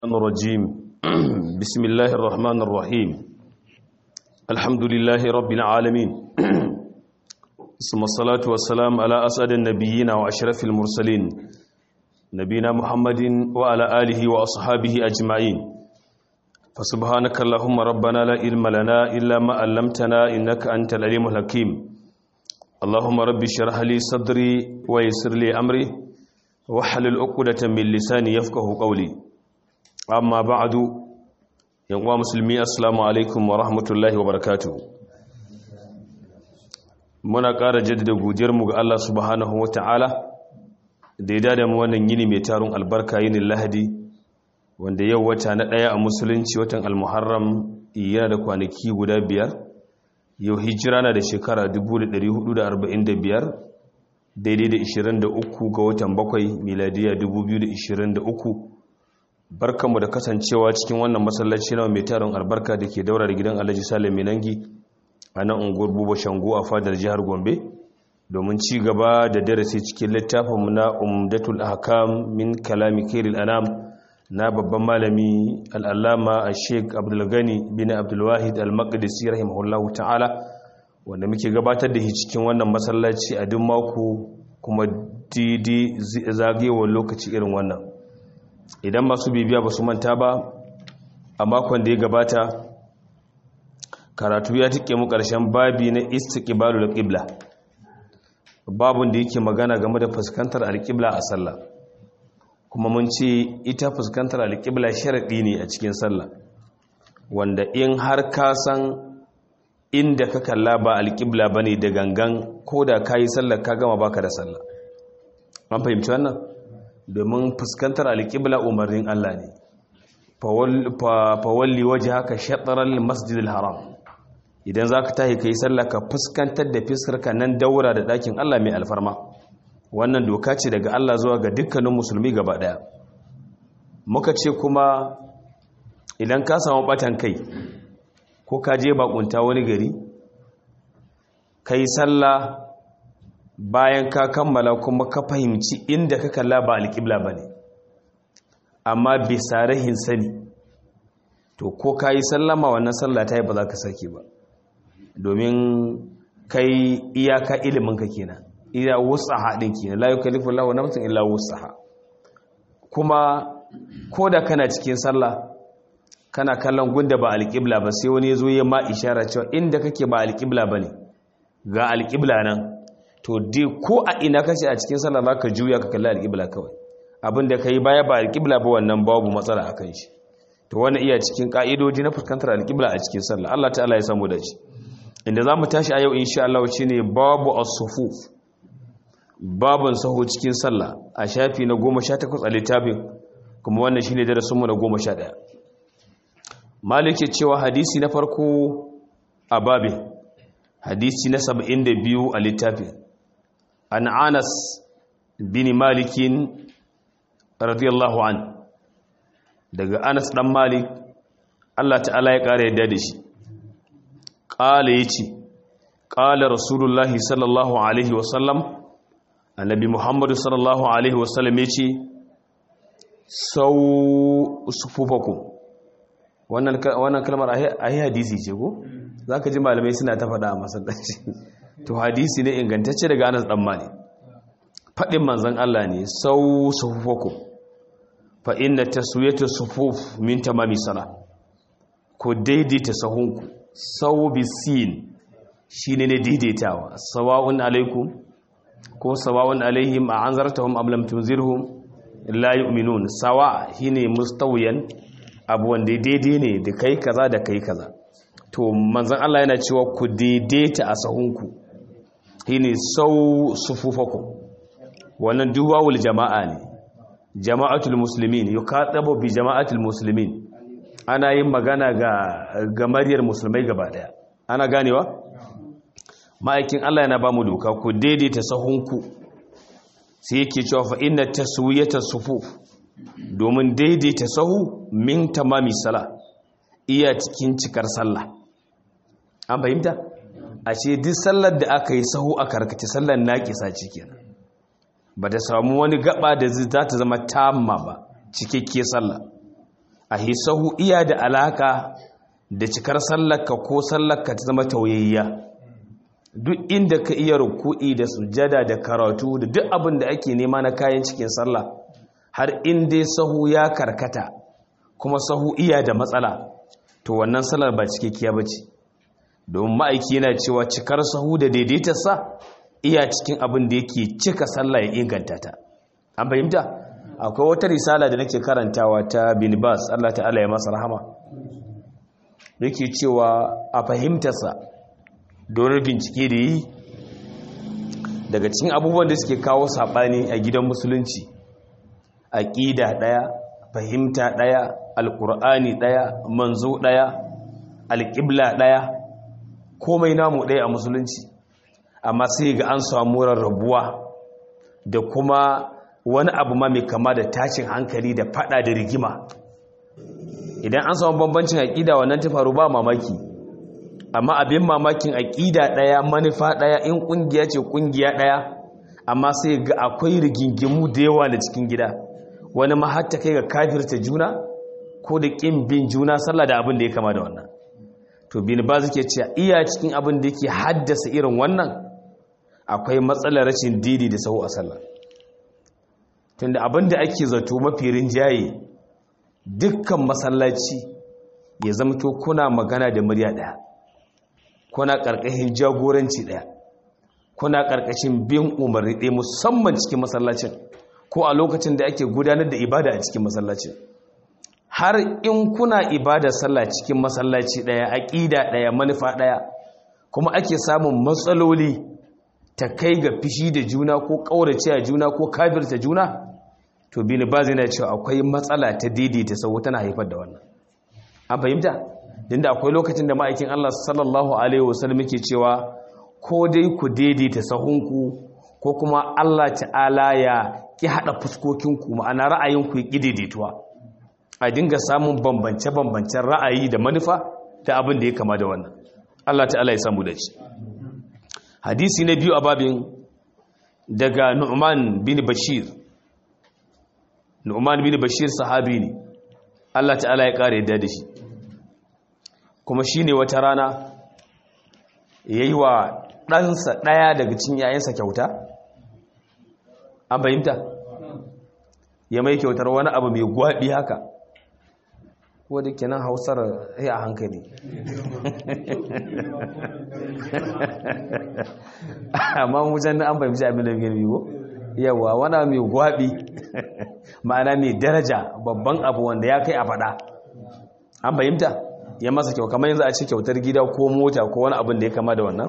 الرجيم بسم الله الرحمن الرحيم الحمد لله رب العالمين ثم الصلاة والسلام على أسعد النبيين وأشرف المرسلين نبينا محمد وعلى آله وأصحابه أجمعين فسبحانك اللهم ربنا لا علم لنا إلا ما علمتنا إنك أنت العليم الحكيم اللهم رب اشرح لي صدري ويسر لي أمري واحلل عقدة من لساني يفقه قولي amma ba'adu yankuwa musulmi assalamu alaikum wa rahmatullahi wa barakatuhu muna ƙara jaddada godiyarmu ga Allah subhanahu wa ta'ala da ya dada mu wannan yini mai tarun albarka yinin lahadi wanda yau wata na ɗaya a musulunci watan almuharram yana da kwanaki guda biyar yau hijira na da shekara 1445 daidai da 23 ga watan bakwai miladiya 2023 barkanmu da kasancewa cikin wannan masallaci na mai tarin albarka da ke daura da gidan alhaji salim minangi a nan unguwar buba shango a fadar jihar gombe domin ci gaba da darasi cikin littafinmu na umdatul ahkam min kalami kairil anam na babban malami al'allama a sheik abdulgani bin abdulwahid al-maqdisi rahimahullahu ta'ala wanda muke gabatar da shi cikin wannan masallaci a duk mako kuma didi zagayewar lokaci irin wannan idan masu bibiya ba su manta ba a makon da ya gabata karatu ya tike mu ƙarshen babi na istiqbalu da qibla babun da yake magana game da fuskantar alƙibla a sallah kuma mun ce ita fuskantar alƙibla sharaɗi ne a cikin sallah wanda in har ka san inda ka kalla ba alƙibla bane da gangan ko da kayi sallah ka gama baka da sallah an fahimci wannan domin fuskantar alƙibla umarnin Allah ne fawalli waje haka shaɗarar masjidil haram idan za ka tahi ka yi sallah ka fuskantar da fiskarka nan daura da ɗakin Allah mai alfarma wannan doka ce daga Allah zuwa ga dukkanin musulmi gaba ɗaya muka ce kuma idan ka samu ɓatan kai ko ka je bakunta wani gari ka yi sallah bayan ka kammala kuma ka fahimci inda ka kalla ba alƙibla ba ne amma bisa rahin sani to ko ka yi sallama wannan sallah ta yi ba za ka sake ba domin kai iyaka iliminka kenan iya wusaha ɗin kenan la yukallifu lahu nafsan illa wusaha kuma ko da kana cikin sallah kana kallon gunda ba alƙibla ba sai wani ya zo ya ma ishara cewa inda kake ba alƙibla ba ne ga alƙibla nan to dai ko a ina kace a cikin sallah zaka juya ka kalli alqibla kawai abinda kai baya ba alqibla ba wannan babu matsala akan shi to wannan iya cikin ka'idoji na fuskantar alqibla a cikin sallah Allah ta'ala ya samu dace inda zamu tashi a yau insha Allah shine babu as-sufuf babun sahu cikin sallah a shafi na 18 a littafin kuma wannan shine darasin mu na 11 malike cewa hadisi na farko a babin hadisi na 72 a littafin an anas bin malikin radiyallahu an daga anas dan malik Allah ta'ala ya ƙara yadda da shi ƙala ya ce ƙala rasulullahi sallallahu alaihi wasallam annabi muhammadu sallallahu alaihi wasallam ya ce sau sufufakum wannan kalmar a yi hadisi ce ko za ka ji malamai suna ta faɗa a masallaci to hadisi ne ingantacce daga anas dan mali fadin manzon Allah ne sau sufufakum fa inna taswiyatu sufuf min tamami sala ko daidaita sahunku sau bisin shine ne daidaitawa sawa'un alaikum ko sawa'un alaihim a anzartahum am lam tunzirhum la yu'minun sawa shine mustawiyan abu wanda daidai ne da kai kaza da kai kaza to manzon Allah yana cewa ku daidaita a sahunku shine sau sufufakum wannan duwawul jama'a ne jama'atul muslimin yukatabu bi jama'atul muslimin ana yin magana ga gamariyar musulmai gaba daya ana ganewa ma'aikin Allah yana ba mu doka ku daidaita sahunku sai yake cewa fa inna taswiyata sufuf domin daidaita sahu min tamami sala iya cikin cikar sallah an fahimta a ce duk sallar da aka yi sahu a karkace sallar naƙisa ce kenan ba ta samu wani gaba da za ta zama tamma ba cikakke sallah a hisahu iya da alaka da cikar sallarka ko sallarka ta zama tauyayya duk inda ka iya ruku'i da sujada da karatu da duk abin da ake nema na kayan cikin sallah har in dai sahu ya karkata kuma sahu iya da matsala to wannan sallar ba cikakkiya ba ce domin ma'aiki yana cewa cikar sahu da daidaitarsa iya cikin abin da yake cika sallah ya inganta ta an fahimta akwai wata risala da nake karantawa ta bin bas Allah ta'ala ya masa rahama yake cewa a fahimtarsa don bincike da yi daga cikin abubuwan da suke kawo saɓani a gidan musulunci aƙida ɗaya fahimta ɗaya alƙur'ani ɗaya manzo ɗaya alƙibla ɗaya komai namu ɗaya a musulunci amma sai ga an samu rarrabuwa da kuma wani abu ma mai kama da tashin hankali da fada da rigima idan an samu bambancin aƙida wannan ta faru ba mamaki amma abin mamakin aƙida ɗaya manufa ɗaya in ƙungiya ce ƙungiya ɗaya amma sai ga akwai rigingimu da yawa da cikin gida wani ma hatta kai ga kafirta juna ko da ƙin bin juna sallah da abin da ya kama da wannan to bin ba ke cewa iya cikin abin da yake haddasa irin wannan akwai matsalar rashin didi da sahu a sallah tunda abin da ake zato mafi rinjaye dukkan masallaci ya zamto kuna magana da murya ɗaya kuna ƙarƙashin jagoranci ɗaya kuna ƙarƙashin bin umarni ɗaya musamman cikin masallacin ko a lokacin da ake gudanar da ibada a cikin masallacin har in kuna ibada sallah cikin masallaci ɗaya aƙida ɗaya manufa ɗaya kuma ake samun matsaloli ta kai ga fishi da juna ko ƙaurace a juna ko kafirta juna to bini ba zai na cewa akwai matsala ta daidaita sau tana haifar da wannan an fahimta dinda akwai lokacin da ma'aikin Allah sallallahu alaihi wasallam yake cewa ko dai ku daidaita sahunku ko kuma Allah ta'ala ya ki hada fuskokinku ma'ana ra'ayinku ya daidaituwa a dinga samun bambance-bambancen ra'ayi da manufa ta abin da ya kama da wannan Allah ta'ala ya samu da shi hadisi na biyu a babin daga Nu'man bin Bashir Nu'man bin Bashir sahabi ne Allah ta'ala ya kare yadda da shi kuma shine wata rana yayi wa ɗansa ɗaya daga cikin yayansa kyauta an fahimta ya mai kyautar wani abu mai gwaɓi haka wadda kenan hausar ya a hankali amma wujen an fahimci abin da gani ko yawa wana mai gwabi ma'ana mai daraja babban abu wanda ya kai a fada an fahimta ya masa kyau kamar yanzu a ce kyautar gida ko mota ko wani abin da ya kama da wannan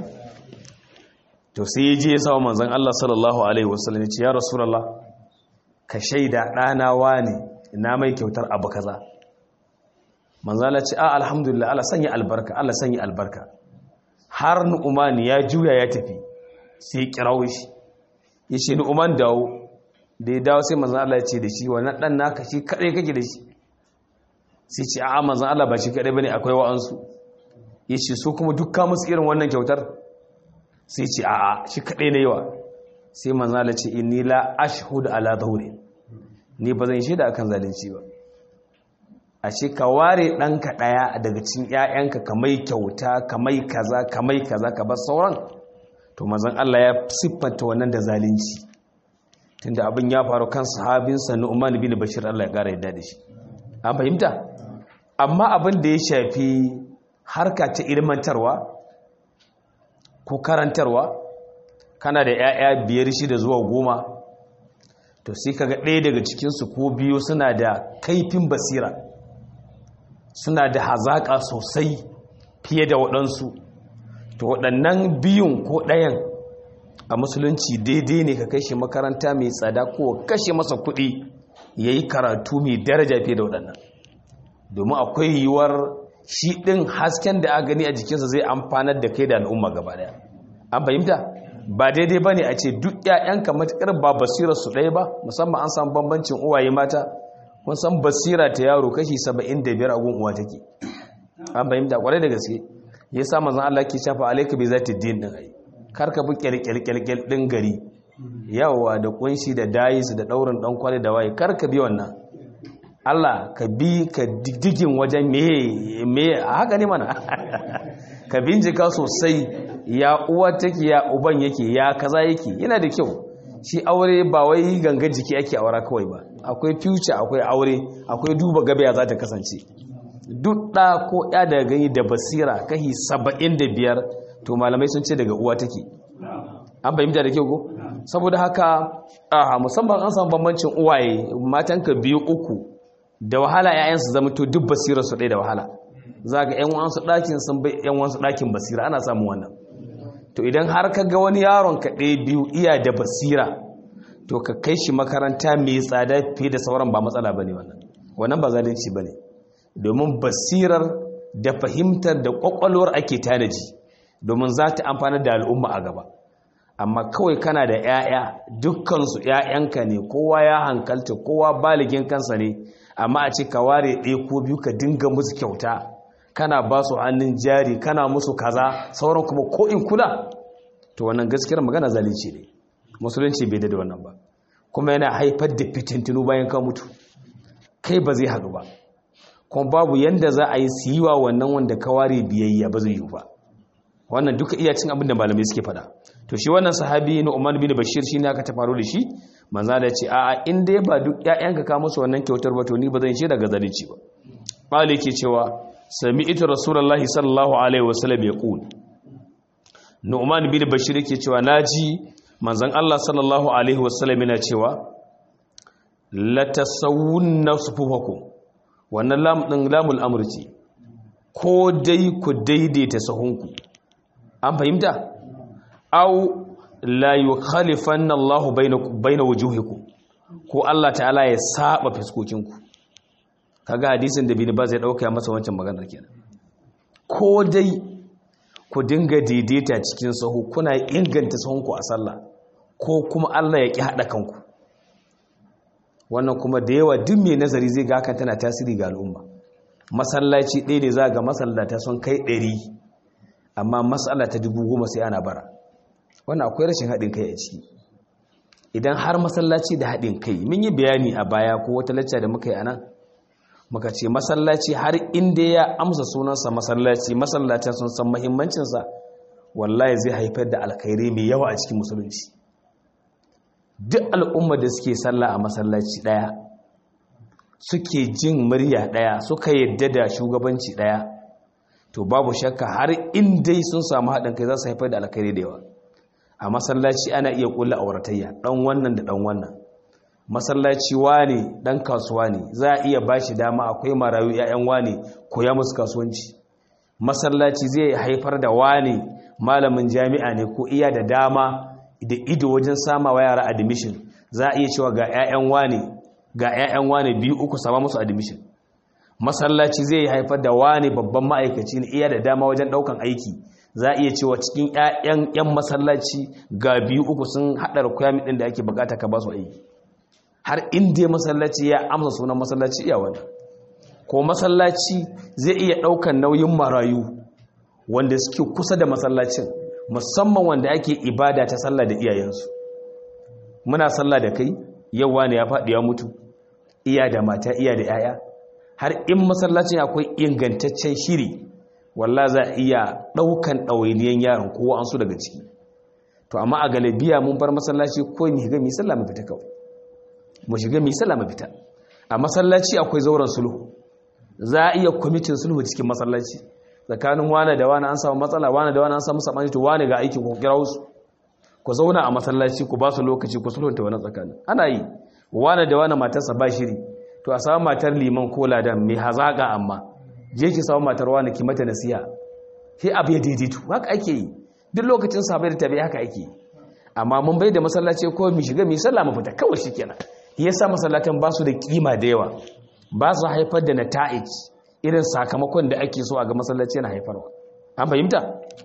to sai ya je ya sawa manzan Allah sallallahu alaihi wasallam ya ce ya rasulullah ka shaida ɗana ne na mai kyautar abu kaza manzala ce a alhamdulillah Allah sanya albarka Allah sanya albarka har nu'uman ya juya ya tafi sai kirawo shi ya ce nu'uman dawo da ya dawo sai manzan Allah ya ce da shi wannan dan naka shi kadai kake da shi sai ce a manzan Allah ba shi kadai bane akwai wa'ansu ya ce so kuma dukkan musu irin wannan kyautar sai ce a shi kadai ne yawa sai manzan Allah ce inni la ashhadu ala dhawri ni ba zan shaida akan zalunci ba a ce ka ware ɗanka ɗaya daga cikin ‘ya'yanka ka mai kyauta ka mai kaza ka mai kaza ka bar sauran to mazan Allah ya siffanta wannan da zalunci tunda abin ya faru kan sahabinsa Nu'man bin Bashir Allah ya ƙara yadda da shi an fahimta amma abin da ya shafi harka ta ilmantarwa ko karantarwa kana da ‘ya'ya biyar shida zuwa goma to sai kaga ɗaya daga cikinsu ko biyu suna da kaifin basira suna da hazaƙa sosai fiye da waɗansu to waɗannan biyun ko ɗayan a musulunci daidai ne ka kai shi makaranta mai tsada ko kashe masa kuɗi ya yi karatu mai daraja fiye da waɗannan domin akwai yiwuwar shi ɗin hasken da aka gani a jikinsa zai amfanar da kai da al'umma gaba ɗaya an fahimta ba daidai ba ne a ce duk 'ya'yanka matuƙar ba basirarsu ɗaya ba musamman an samu bambancin uwaye mata kun san basira ta yaro kashi 75 a gun uwa take an fahimta kwarai da gaske ya sa manzon Allah ke shafa alayka bi zati din din ai kar ka bi kyalkyalkyalkyal din gari yawa da kunshi da dayis da daurin dan kwali da waye kar ka bi wannan Allah ka bi ka diddigin wajen meye meye haka ne mana ka bincika sosai ya uwa take ya uban yake ya kaza yake yana da kyau shi aure ba wai ganga jiki ake aura kawai ba akwai future akwai aure akwai duba gaba za ta kasance duk ɗa ko ya daga gani da basira kahi saba'in da biyar to malamai sun ce daga uwa take an fahimta da kyau ko saboda haka a musamman an samu bambancin uwaye matanka biyu uku da wahala 'ya'yansu zama to duk basirar su ɗaya da wahala za ga 'yan wansu ɗakin sun bai 'yan wansu ɗakin basira ana samun wannan to idan har ka ga wani yaron ka ɗaya biyu iya da basira to ka kai shi makaranta mai tsada fiye da sauran ba matsala ba ne wannan wannan ba zalunci ba ne domin basirar da fahimtar da ƙwaƙwalwar ake tanaji domin za ta amfana da al'umma a gaba amma kawai kana da 'ya'ya dukkansu 'ya'yanka ne kowa ya hankalta kowa baligin kansa ne amma a ce ka ware ɗaya ko biyu ka dinga musu kyauta kana ba su hannun jari kana musu kaza sauran kuma ko in kula to wannan gaskiyar magana zalunci ne musulunci bai da wannan ba kuma yana haifar da fitintinu bayan ka mutu kai ba zai haɗu ba kuma babu yanda za a yi siyiwa wannan wanda ka ware biyayya ba zai yi ba wannan duka iya cin abin da malamai suke fada to shi wannan sahabi na Umar bin Bashir shine aka ta faru da shi manzo da ce a'a in dai ba duk ƴaƴanka ka musu wannan kyautar ba to ni ba zan shi daga zalunci ba Malik yake cewa sami'tu rasulullahi sallallahu alaihi wasallam yaqul Nu'man bin Bashir yake cewa naji manzon Allah sallallahu alaihi wasallam yana cewa la tasawunna sufufakum wannan lam din lamul amri ko dai ku daidaita sahunku an fahimta au la yukhalifanna Allahu baina wujuhikum ko Allah ta'ala ya saba fiskokinku kaga hadisin da bin ba zai dauka masa wancan maganar kenan ko dai ku dinga daidaita cikin sahu kuna inganta sahunku a sallah ko kuma Allah ya ki hada kanku wannan kuma da yawa duk mai nazari zai ga hakan tana tasiri ga al'umma masallaci ɗaya ne za ga masallata sun kai ɗari amma matsala ta dubu goma sai ana bara wannan akwai rashin haɗin kai a ciki idan har masallaci da haɗin kai mun yi bayani a baya ko wata lacca da muka yi a nan muka ce masallaci har inda ya amsa sunansa masallaci masallacin sun san mahimmancinsa wallahi zai haifar da alkhairi mai yawa a cikin musulunci duk al'umma da suke sallah a masallaci ɗaya suke jin murya ɗaya suka yadda da shugabanci ɗaya to babu shakka har in dai sun samu haɗin kai za su haifar da alkhairi da yawa a masallaci ana iya ƙulla auratayya ɗan wannan da ɗan wannan masallaci wane ɗan kasuwa ne za a iya ba shi dama akwai marayu 'ya'yan wane koya musu kasuwanci masallaci zai haifar da wane malamin jami'a ne ko iya da dama da ido wajen sama wa yara admission za a iya cewa ga 'ya'yan wane ga 'ya'yan wane biyu uku sama musu admission masallaci zai haifar da wani babban ma'aikaci ne iya da dama wajen daukan aiki za a iya cewa cikin 'ya'yan 'yan masallaci ga biyu uku sun haɗa requirement ɗin da ake bukata ka ba su aiki har inda masallaci ya amsa sunan masallaci iya wani ko masallaci zai iya ɗaukan nauyin marayu wanda suke kusa da masallacin musamman wanda ake ibada ta sallah da iyayensu muna sallah da kai yau wani ya faɗi ya mutu iya da mata iya da 'ya'ya har in masallacin akwai ingantaccen shiri wallah za a iya ɗaukan ɗawainiyan yaron kowa an su daga ciki to amma a galibiya mun bar masallaci ko mu shiga mu sallah mu fita kawai mu shiga mu sallah mu fita a masallaci akwai zauren sulhu za a iya kwamitin sulhu cikin masallaci tsakanin wane da wane an samu matsala wane da wane an samu sabani to wane ga aiki ku kira su ku zauna a masallaci ku ba su lokaci ku sulhunta wani tsakanin ana yi wane da wane matarsa ba shiri to a samu matar liman ko ladan mai hazaƙa amma je ki samu matar wani ki mata nasiha sai abu ya daidaitu haka ake yi duk lokacin sabai da tabi haka ake yi amma mun bai da masallaci ko mu shiga mu sallah mu fita kawai shikenan yasa masallatan ba su da kima da yawa ba su haifar da nata'ij irin sakamakon da ake so a ga masallaci yana haifarwa an fahimta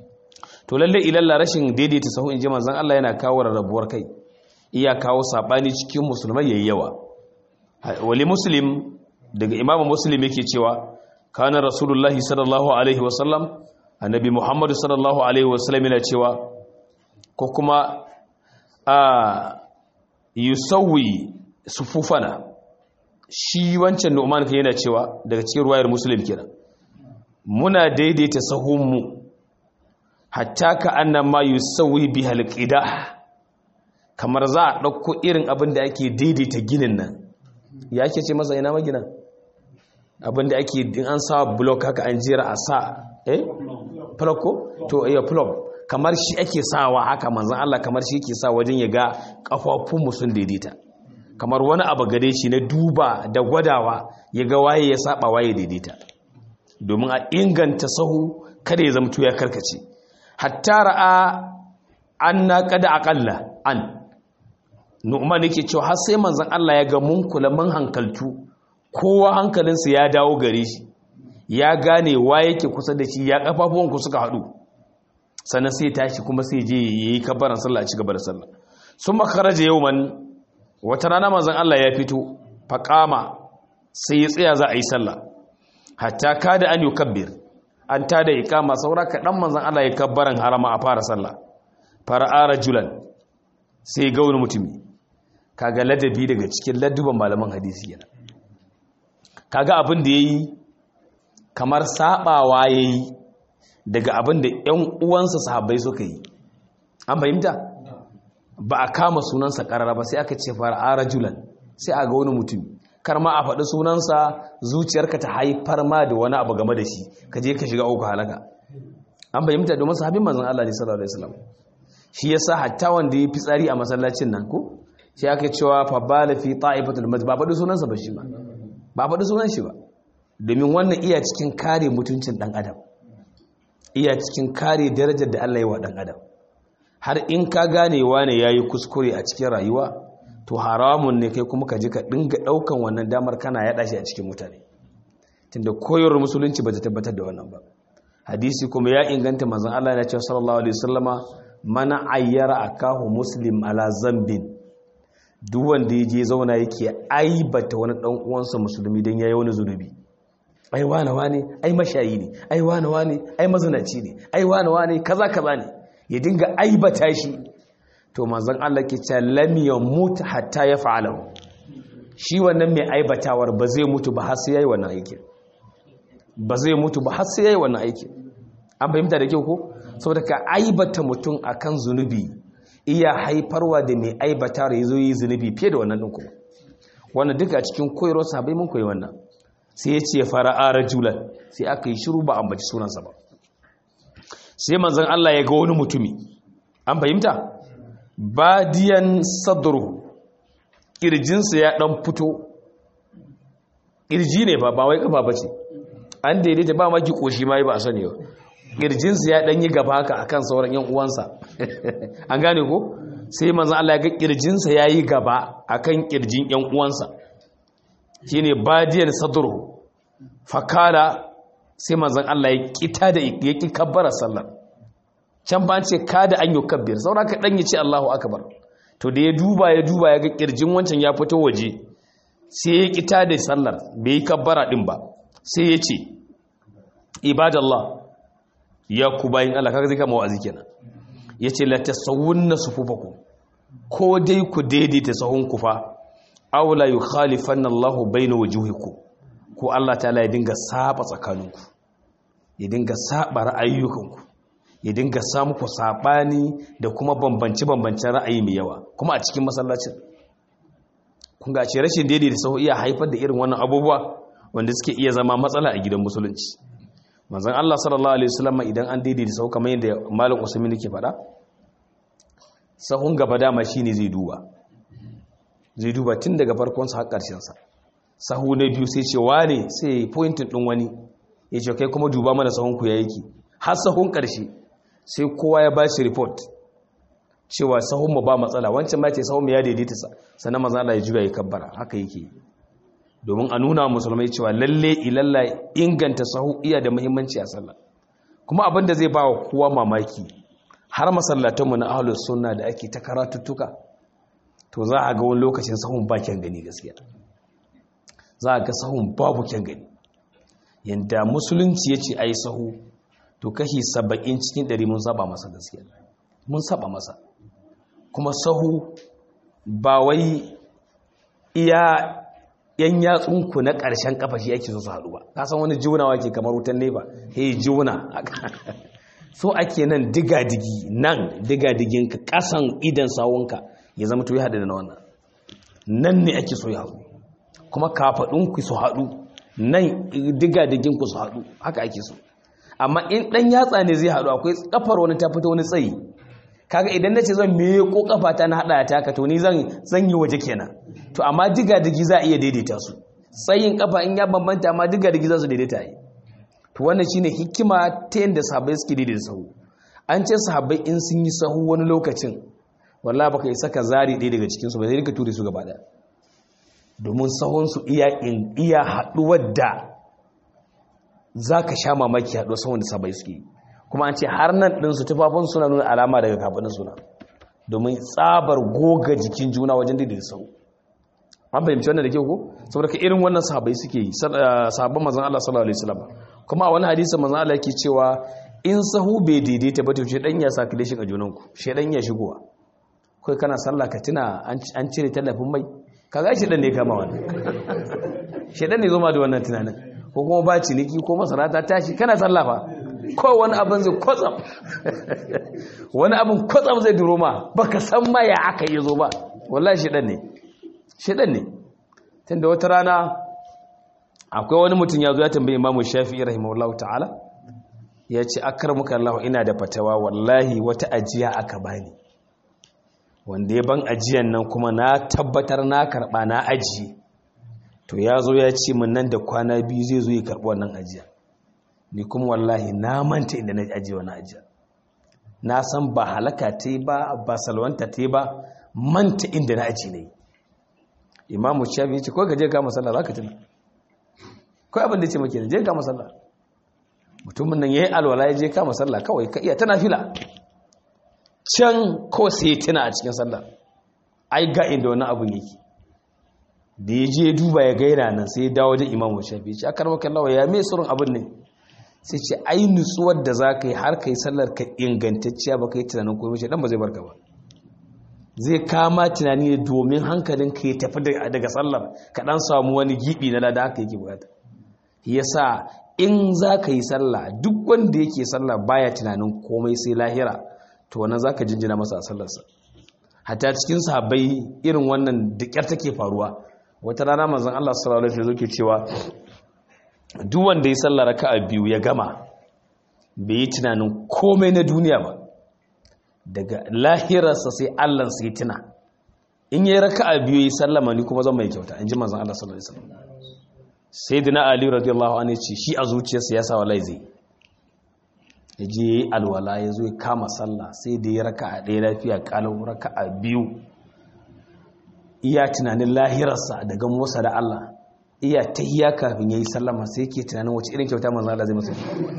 to lalle ilalla rashin daidaita sahu in ji manzon Allah yana kawo rarrabuwar kai iya kawo sabani cikin musulmai yayi yawa wali muslim daga imamu muslim yake cewa kana rasulullahi sallallahu alaihi wasallam annabi muhammadu sallallahu alaihi wasallam yana cewa ko kuma a yusawwi sufufana shi wancan nu'man kan yana cewa daga cikin ruwayar muslim kenan muna daidaita sahunmu hatta ka annan ma yusawi bi halqida kamar za a ɗauko irin abin da ake daidaita ginin nan ya ake ce masa ina maginan abin da ake in an sa block haka an jera a sa eh plug ko to iya plug kamar shi ake sawa haka manzon Allah kamar shi yake sa wajen ya ga kafafun mu sun daidaita kamar wani abu gare shi na duba da gwadawa ya ga waye ya saba waye daidaita domin a inganta sahu kada ya zama ya karkace hatta ra'a anna kada aqalla an nu'man yake cewa har sai manzon Allah ya ga mun kula mun hankaltu kowa hankalinsa ya dawo gare shi ya gane wa yake kusa da shi ya kafafuwan ku suka hadu sannan sai tashi kuma sai je yayi kabbaran sallah a ci gaba da sallah summa kharaja yawman wata rana manzon Allah ya fito faqama sai ya tsaya za a yi sallah hatta kada an yukabbir an tada iqama saura kaɗan manzon Allah ya kabbaran harama a fara sallah fara'a rajulan sai ga wani mutumi kaga ladabi daga cikin ladduban malaman hadisi yana kaga abin da yayi kamar sabawa yayi daga abin da ƴan uwansa sahabbai suka yi an fahimta ba a kama sunansa karara ba sai aka ce fara'a rajulan sai a ga wani mutumi kar ma a faɗi sunansa zuciyarka ta haifar ma da wani abu game da shi ka je ka shiga uku halaka an fahimta domin sahabin manzon Allah ne sallallahu alaihi wasallam shi yasa hatta wanda ya fitsari a masallacin nan ko shi aka cewa fa bala fi ta'ifatul masjid ba faɗi sunansa ba shi ba ba faɗi sunan shi ba domin wannan iya cikin kare mutuncin dan adam iya cikin kare darajar da Allah ya wa dan adam har in ka gane wane yayi kuskure a cikin rayuwa to haramun ne kai kuma ka ji ka dinga daukan wannan damar kana yada shi a cikin mutane tunda koyarwar musulunci ba ta tabbatar da wannan ba hadisi kuma ya inganta manzon Allah ya ce sallallahu alaihi wasallama mana ayyara akahu muslim ala zambin duk wanda ya je zauna yake aibata wani dan uwansa musulmi dan yayi wani zunubi ai wane wane ai mashayi ne ai wane wane ai mazinaci ne ai wane wane kaza kaza ne ya dinga aibata shi to manzon Allah ke cewa lam yamut hatta yaf'alahu shi wannan mai aibatawar ba zai mutu ba har sai yayi wannan aikin ba zai mutu ba har sai yayi wannan aikin an fahimta da kyau ko saboda ka aibata mutum akan zunubi iya haifarwa da mai aibata ya zo yi zunubi fiye da wannan ɗin kuma wannan duka cikin koyarwar sabai mun koyi wannan sai ya ce fara'a rajulan sai aka yi shiru ba ambaci sunansa ba sai manzon Allah ya ga wani mutumi an fahimta badiyan sadru kirjinsa ya dan fito kirji ne ba ba wai kafa bace an daidaita ba maki koshi ma ba a sani ba kirjinsa ya ɗanyi gaba haka akan sauran yan uwansa an gane ko sai manzon Allah ya ga kirjinsa ya yi gaba akan kirjin yan uwansa shine badiyar sadru fakala sai manzon Allah ya kita da ya ki kabbara sallar can ba ce kada an yi kabbir saura ka ɗan ya ce Allahu akbar to da ya duba ya duba ya ga kirjin wancan ya fito waje sai ya kita da sallar bai yi kabbara din ba sai ya ce ibadallah ya ku bayin Allah kaga zai kama wa'azi kenan yace la tasawunna sufufakum ko dai ku daidaita sahun ku fa aw la yukhalifanna Allahu bayna wujuhikum ko Allah ta'ala ya dinga saba tsakaninku ya dinga saba ra'ayoyinku ya dinga samu ku sabani da kuma bambance bambancen ra'ayi mai yawa kuma a cikin masallacin kun ga ce rashin daidaita sahu iya haifar da irin wannan abubuwa wanda suke iya zama matsala a gidan musulunci manzon Allah sallallahu alaihi wasallam idan an daidaita sahu kamar yadda malam Usman yake faɗa sahun gaba dama shine zai duba zai duba tun daga farkon sa har ƙarshen sa sahu na biyu sai ce wane sai pointin din wani ya ce kai kuma duba mana sahun ku ya yake har sahun ƙarshe sai kowa ya bashi report cewa sahun mu ba matsala wancan ma ce sahun mu ya daidaita sa sannan manzon Allah ya juya ya kabbara haka yake domin a nuna musulmai cewa lalle ilalla inganta sahu iya da muhimmanci a sallah kuma abin da zai ba wa kowa mamaki har masallatanmu na ahlus sunna da ake ta karatuttuka to za a ga wani lokacin sahun ba kyan gani gaskiya za a ga sahun babu kyan gani yanda musulunci ya ce a yi sahu to kashi saba'in cikin ɗari mun saba masa gaskiya mun saba masa kuma sahu ba wai iya yan yatsunku na ƙarshen kafa shi yake so su haɗu ba ka san wani junawa ke kamar wutan ne ba he juna so ake nan diga-digi nan diga-diginka ƙasan idan sawunka ya zama to ya haɗu da na wannan nan ne ake so ya haɗu kuma kafaɗinku su haɗu nan diga-diginku su haɗu haka ake so amma in ɗan yatsa ne zai haɗu akwai ƙafar wani ta fito wani tsayi kaga idan na ce zan meye ko ƙafa ta na haɗa ta ka to ni zan yi waje kenan to amma diga-digi za a iya daidaita su tsayin ƙafa in ya bambanta amma diga-digi za su daidaita yi to wannan shine hikima ta yadda sahabbai suke daidaita sahu an ce sahabbai in sun yi sahu wani lokacin wallahi baka isa ka zari ɗaya daga cikin su ba zai rika ture su gaba ɗaya domin sahun su iya in iya haɗuwar da zaka sha mamaki haɗuwar sahun da sahabbai suke yi kuma an ce har nan ɗin su tufafin suna nuna alama daga kafaɗin suna domin tsabar goga jikin juna wajen daidaita sahu an fahimci wannan da kyau ko saboda ka irin wannan sahabbai suke yi sahabban manzon Allah sallallahu alaihi wasallam kuma a wani hadisi manzon Allah yake cewa in sahu bai daidaita ba to shedan ya saki dashin a junanku shedan ya shigowa kai kana sallah ka tuna an cire tallafin mai kaga shedan ne kama wannan shedan ne zo ma da wannan tunanin ko kuma ba ciniki ko masara ta tashi kana sallah fa ko wani abin zai kwatsam wani abin kwatsam zai duro ma baka san ma ya aka yi zo ba wallahi shedan ne shedan ne tunda wata rana akwai wani mutum ya zo ya tambaye imamu shafi'i rahimahullahu ta'ala ya ce akarmuka Allah ina da fatawa wallahi wata ajiya aka bani wanda ya ban ajiyan nan kuma na tabbatar na karba na ajiye to ya zo ya ce min nan da kwana biyu zai zo ya karbi wannan ajiya ni kuma wallahi na manta inda na ajiye wannan ajiya na san ba halaka ta yi ba ba salwanta ta yi ba manta inda na ajiye ne imamu shafi ya ce kawai ka je kama sallah za ka tuna kawai abin da ya ce maki da je kama sallah mutumin nan ya yi alwala ya je kama sallah kawai ka iya tana fila can kawai sai ya tuna a cikin sallah ai ga inda wani abin yake da ya je duba ya gaira nan sai ya dawo da imamu shafi ce aka rama kallawa ya mai surun abin ne sai ce ai nutsuwar da za ka yi har ka yi sallar ka ingantacciya ba ka yi tunanin komai ce dan ba zai barka ba zai kama tunani ne domin hankalin ka ya tafi daga sallar ka dan samu wani gibi na lada haka yake bukata yasa in za ka yi sallah duk wanda yake sallah baya tunanin komai sai lahira to wannan za ka jinjina masa a sallarsa hatta cikin sahabbai irin wannan da take faruwa wata rana manzon Allah sallallahu alaihi wasallam yake cewa duk wanda ya sallah raka'a biyu ya gama bai yi tunanin komai na duniya ba daga lahirarsa sai Allah sai tuna in yayi raka'a biyu yi sallama ni kuma zan mai kyauta in ji manzon Allah sallallahu alaihi wasallam sayyidina Ali radiyallahu anhu ce shi a zuciyarsa ya sa wallahi zai ya je alwala ya zo ya kama sallah sai da ya raka'a ɗaya lafiya kalau raka'a biyu iya tunanin lahirarsa da gamosa da Allah iya tahiyya kafin yayi sallama sai yake tunanin wace irin kyauta manzon Allah zai masa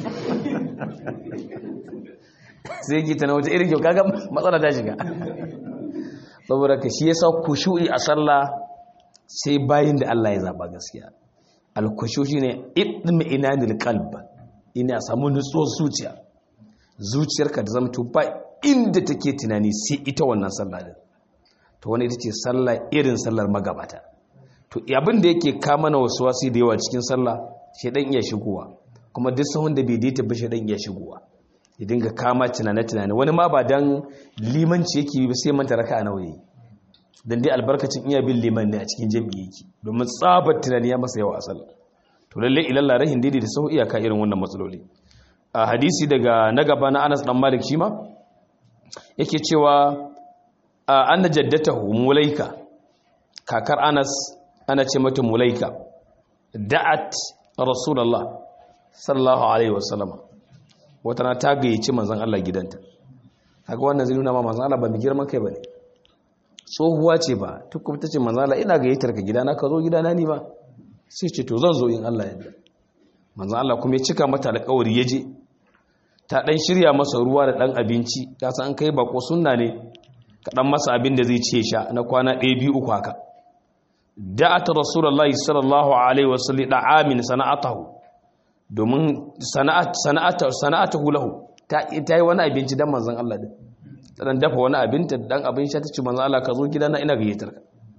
sai yake tunanin wace irin kyauta kaga matsala ta shiga saboda ka shi yasa kushu'i a sallah sai bayin da Allah ya zaba gaskiya al-kushu shine idminanil qalb ina samu nutsuwar zuciya zuciyarka da zama ba inda take tunani sai ita wannan sallah din to wani ita ce sallah irin sallar magabata to abin da yake kama na wasu wasi da yawa cikin sallah shedan iya shigowa kuma duk sahun da bai daita ba shedan iya shigowa ya dinga kama tunane tunane wani ma ba dan limanci yake ba sai manta raka'a nawa yayi dan dai albarkacin iya bin liman ne a cikin jami'i yake domin tsabar tunani ya masa yawa a sallah to lalle ilalla rahin daidai da sahu iyaka irin wannan matsaloli a hadisi daga na gaba na Anas dan Malik shi ma yake cewa anna jaddatahu mulaika kakar Anas ana ce mata mulaika da'at rasulullah sallallahu alaihi wasallam wata na ta gayyaci manzon Allah gidanta kaga wannan zai nuna ma manzon Allah ba mai girman kai bane tsohuwa ce ba tukum tace manzon Allah ina gayyatar ka gidana ka zo gidana ni ba sai ce to zan zo in Allah ya yarda manzon Allah kuma ya cika mata alƙawari yaje ta dan shirya masa ruwa da dan abinci ka san an kai bako sunna ne ka dan masa abin da zai ce sha na kwana 1 2 uku haka da'at rasulullahi sallallahu alaihi wasallam da'amin sana'atahu domin sana'at sana'ata sana'atahu lahu ta ta yi wani abinci dan manzon Allah din dan dafa wani abin ta dan abin sha ta ce manzon Allah ka zo gidana ina gayyatar ka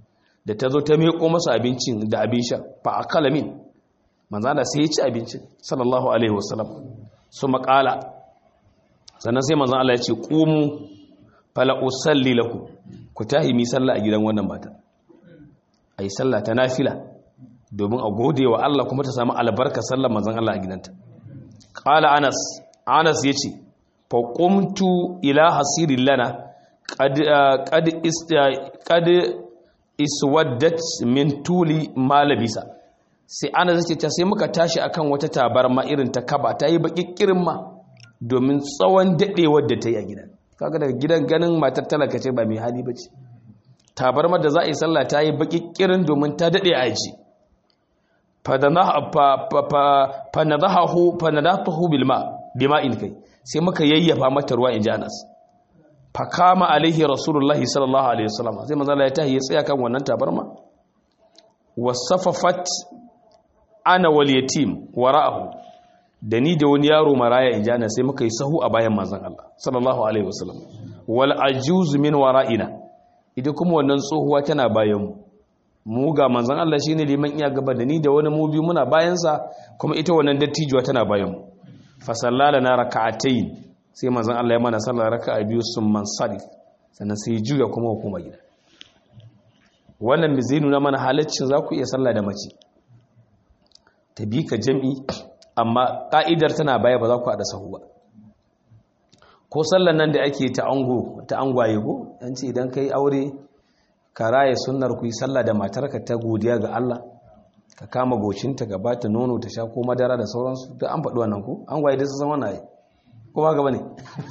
da ta zo ta miƙo masa abincin da abin sha fa akala min manzo Allah sai ya ci abincin sallallahu alaihi wasallam su maƙala sannan sai manzo Allah ya ce qumu fala usalli lakum ku tahi mi sallah a gidan wannan mata ai sallah ta nafila domin a gode wa Allah kuma ta samu albarka sallar manzon Allah a gidanta qala anas anas yace fa qumtu ila hasirin lana qad qad qad iswaddat min tuli malabisa sai anas yace ta sai muka tashi akan wata tabarma irin ta kaba ta yi bakikirin ma domin tsawon dadewar da ta yi a gidan kaga daga gidan ganin matar talaka ce ba mai hali bace tabarmar da za a yi sallah ta yi bakikirin domin ta dade a ji fanadahu bilma bima'in kai sai muka yayyafa mata ruwa in ji Anas fakama alaihi rasulullahi sallallahu alaihi wasallam sai manzo Allah ya tahi ya tsaya kan wannan tabarma wasafafat ana wal yatim wara'ahu da ni da wani yaro maraya in ji Anas sai muka yi sahu a bayan manzon Allah sallallahu alaihi wasallam wal ajuz min wara'ina idan kuma wannan tsohuwa tana bayan mu mu ga manzon Allah shine liman iya gaba da ni da wani mu biyu muna bayansa kuma ita wannan dattijuwa tana bayan mu fa sallala na raka'atayn sai manzon Allah ya mana sallar raka'a biyu sun man sarif sannan sai juya kuma hukuma gida wannan me zai nuna mana halaccin za ku iya sallah da mace ta bi ka jami'i amma ka'idar tana baya ba za ku haɗa sahu ba ko sallar nan da ake ta ango ta angwaye ko an ce idan kai aure ka raya sunnar ku yi sallah da matarka ta godiya ga Allah ka kama gocinta ka ba ta nono ta sha ko madara da sauransu da an faɗi wannan ku an gwaye da su san wannan ko ba gaba ne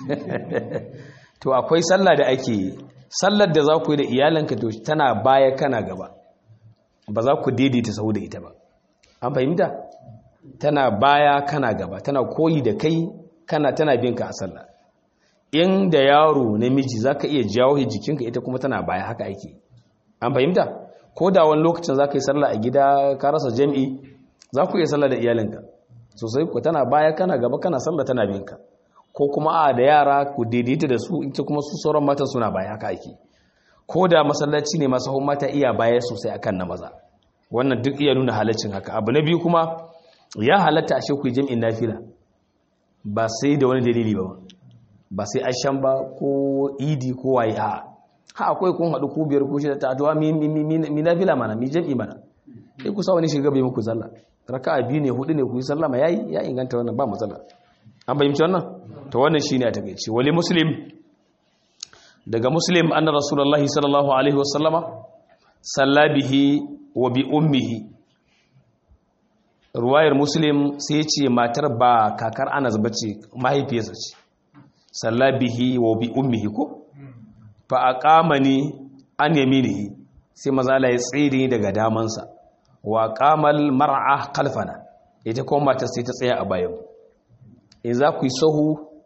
to akwai sallah da ake yi sallar da za ku yi da iyalanka to tana baya kana gaba ba za ku daidaita sau da ita ba an fahimta tana baya kana gaba tana koyi da kai kana tana bin ka a sallah in da yaro namiji za ka iya jawo jikinka ita kuma tana baya haka ake an fahimta ko da wani lokacin za ka yi sallah a gida ka rasa jam'i za ku iya sallah da iyalinka sosai ku tana baya kana gaba kana sallah tana binka ko kuma a da yara ku daidaita da su ita kuma su sauran matan suna baya haka ake ko da masallaci ne masu hau mata iya baya sosai akan na maza wannan duk iya nuna halaccin haka abu na biyu kuma ya halatta a ku jam'in nafila ba sai da wani dalili ba ba sai ashan ba ko idi ko waye a ha akwai kun haɗu ku biyar ku shida ta aduwa mi nafila mana mi jam'i mana sai ku sa wani shiga bai muku sallah raka'a biyu ne hudu ne ku yi sallah ma yayi ya inganta wannan ba matsala an fahimci wannan to wannan shine a takeice wali muslim daga muslim anna rasulullahi sallallahu alaihi wasallama salla bihi wa bi ummihi ruwayar muslim sai ce matar ba kakar anas bace mahaifiyarsa ce salla bihi wa bi ummihi ko fa aqamani an yaminihi sai mazala ya tsire daga damansa wa qamal mar'a khalfana ita kuma matar sai ta tsaya a bayan in za ku yi sahu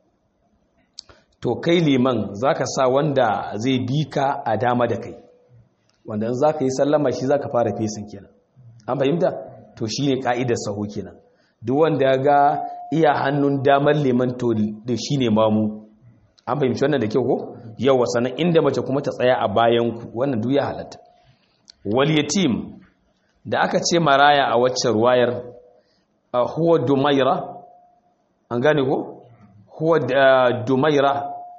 to kai liman za ka sa wanda zai bi ka a dama da kai wanda in za ka yi sallama shi za ka fara fesin kenan an fahimta to shi ne ka'idar sahu kenan duk wanda ya ga iya hannun damar liman to da shi ne mamu an fahimci wannan da kyau ko yawa sannan inda mace kuma ta tsaya a bayanku wannan duk ya halatta wal yatim da aka ce maraya a waccan ruwayar huwa dumaira an gane ko huwa dumaira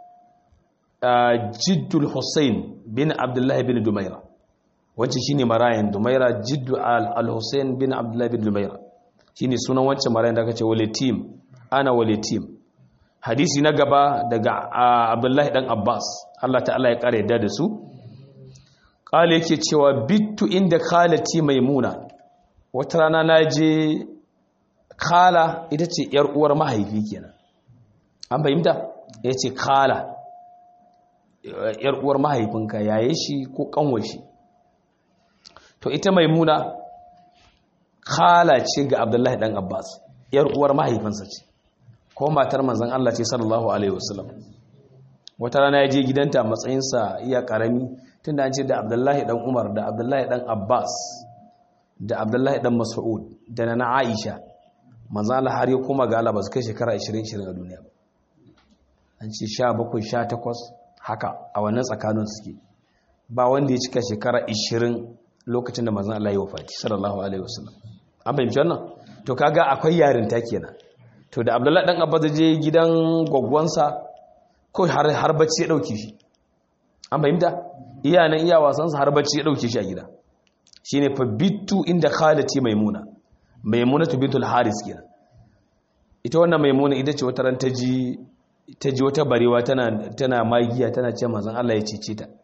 jiddul hussein bin abdullahi bin dumaira wacce shine marayan dumaira jiddu al-hussein bin abdullahi bin dumaira shine sunan wancan marayan da aka ce walitim ana walitim hadisi na gaba daga abdullahi dan abbas Allah ta'ala ya kare yadda da su kale yake cewa bittu inda khalati maimuna wata rana na je kala ita ce ‘yar uwar mahaifi kenan an fahimta ya ce kala ‘yar uwar mahaifinka yaye shi ko kanwar shi to ita maimuna kala ce ga abdullahi dan abbas ‘yar uwar mahaifinsa ce ko matar manzan Allah ce sallallahu alaihi wasallam wata rana ya je gidanta a matsayinsa iya karami tun da an ce da abdullahi dan umar da abdullahi dan abbas da abdullahi dan mas'ud da na aisha manzala har ya koma ga Allah ba su kai shekara 20-20 a duniya ba an ce 17-18 haka a wannan tsakanin suke ba wanda ya cika shekara 20 lokacin da manzon Allah ya wafati sallallahu alaihi wasallam an fahimci wannan to kaga akwai yarinta kenan to da Abdullahi dan Abbas je gidan gwaggwansa ko har har bacci ya dauke shi an fahimta iya nan iya wasan sa har bacci ya dauke shi a gida shine fa bittu inda khalati maimuna maimuna bintul haris kenan ita wannan maimuna ita ce wata ran ta ji ta ji wata barewa tana tana magiya tana ce manzon Allah ya cece ta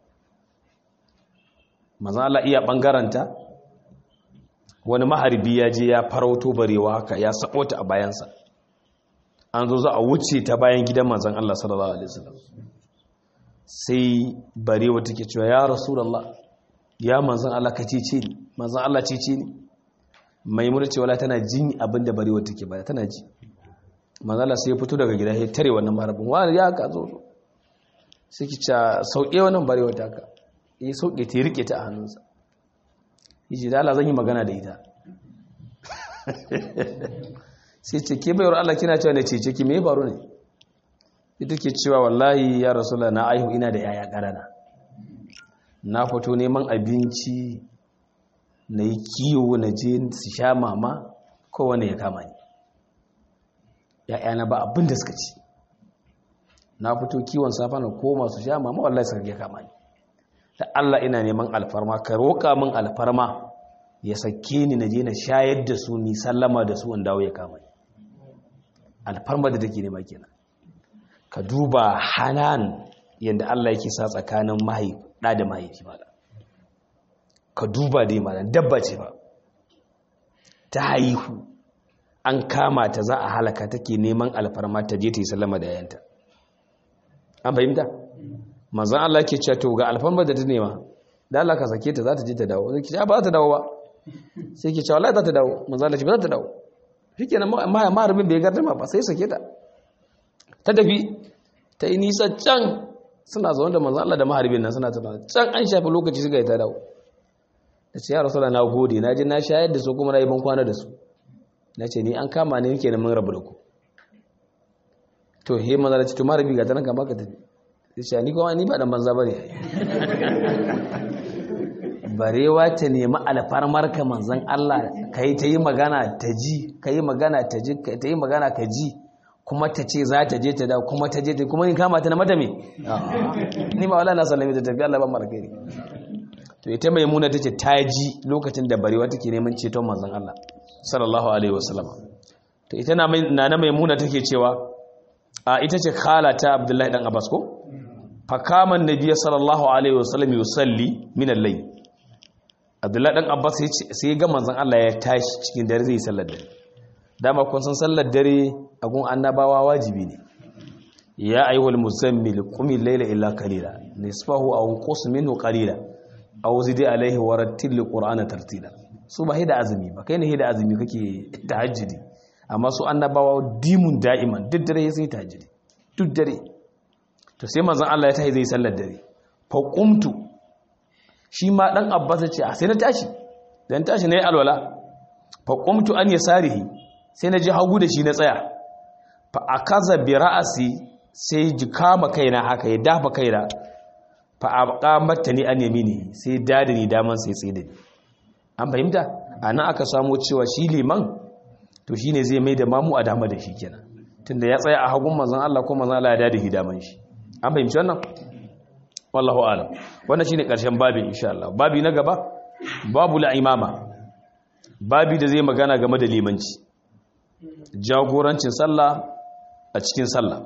manzon Allah iya bangaranta wani maharbi ya je ya farauto barewa haka ya sabo ta a bayansa an zo za a wuce ta bayan gidan manzon Allah sallallahu alaihi wasallam sai barewa take cewa ya rasulullah ya manzon Allah ka cece ni manzon Allah cece ni maimuna ce wala tana jin abin da barewa take baya tana ji manzala sai ya fito daga gida ya tare wannan marabin wani ya ka zo sai ki ca sauke wannan barewa ta ka ya sauke ta rike ta a hannunsa yace da Allah zan yi magana da ita sai ce ke bayar Allah kina cewa ne cece ki me baro ne ita ke cewa wallahi ya rasula na aihu ina da yaya ƙarana na fito neman abinci na yi kiwo na je su sha mama kowane ya kama ni ya'yana ba abin da suka ci na fito kiwon safa na koma su sha mama wallahi suka ke kama ni da Allah ina neman alfarma ka roƙa min alfarma ya sake ni na je na shayar da su ni sallama da su wanda dawo ya kama ni alfarma da take nema kenan ka duba hanan yadda Allah yake sa tsakanin mahaifi da da mahaifi ba ka duba dai malam dabba ce ba ta haihu an kama ta za a halaka take neman alfarma ta je ta yi sallama da yayanta an fahimta manzan Allah ke cewa to ga alfarma da ta nema da Allah ka sake ta za ta je ta dawo zai ke ba za ta dawo ba sai ke cewa Allah za ta dawo manzan Allah ce ba za ta dawo shikenan maharbin bai gardama ba sai sake ta ta tafi ta yi nisa can suna zaune da manzan Allah da maharbin nan suna tattauna can an shafi lokaci suka yi ta dawo da ce ya rasu na gode na ji na shayar da su kuma na yi ban kwana da su na ce ni an kama ne yake na mun rabu da ku to he maza da ce to marabi ga tanan kama ka tafi sai ce ni kuma ni ba dan banza bane barewa ta nemi alfarmar ka manzon Allah kai ta yi magana ta ji kai magana ta ji ta yi magana ka ji kuma ta ce za ta je ta da kuma ta je ta kuma ni kama ta na mata me ni ma wala na sallame ta tafi Allah ba mara kai to ita maimuna tace ta ji lokacin da barewa take neman ceton manzon Allah sallallahu alaihi wasallam to ita na na maimuna take cewa a ita ce khala ta Abdullahi dan Abbas ko fa kama annabi sallallahu alaihi wasallam yusalli min al-layl Abdullahi dan Abbas sai ga manzon Allah ya tashi cikin dare zai sallar dare dama kun san sallar dare a gun annabawa wajibi ne ya ayyuhal muzammil qum al-layla illa qalila nisfahu aw qus minhu qalila aw zidi alayhi wa rattil qur'ana tartila su ba hida azumi ba kai ne hida azumi kake tahajjudi amma su annabawa dimun da'iman duk dare sai tahajjudi duk dare to sai manzon Allah ya tahi zai sallar dare fa qumtu shi ma dan abbas ce a sai na tashi dan tashi ne alwala fa qumtu an yasarihi sai na ji hagu da shi na tsaya fa akaza bi ra'asi sai ji kama kaina haka ya dafa kaina fa aqamata ni an yamini sai dada ni daman sai tsaye da ni an fahimta anan aka samu cewa shi liman to shine zai mai da mamu a dama da shi kenan tunda ya tsaya a hagun manzon Allah ko manzon Allah ya dada shi daman shi an fahimci wannan wallahu alam wannan shine karshen babin insha Allah babi na gaba babu la imama babi da zai magana game da limanci jagorancin sallah a cikin sallah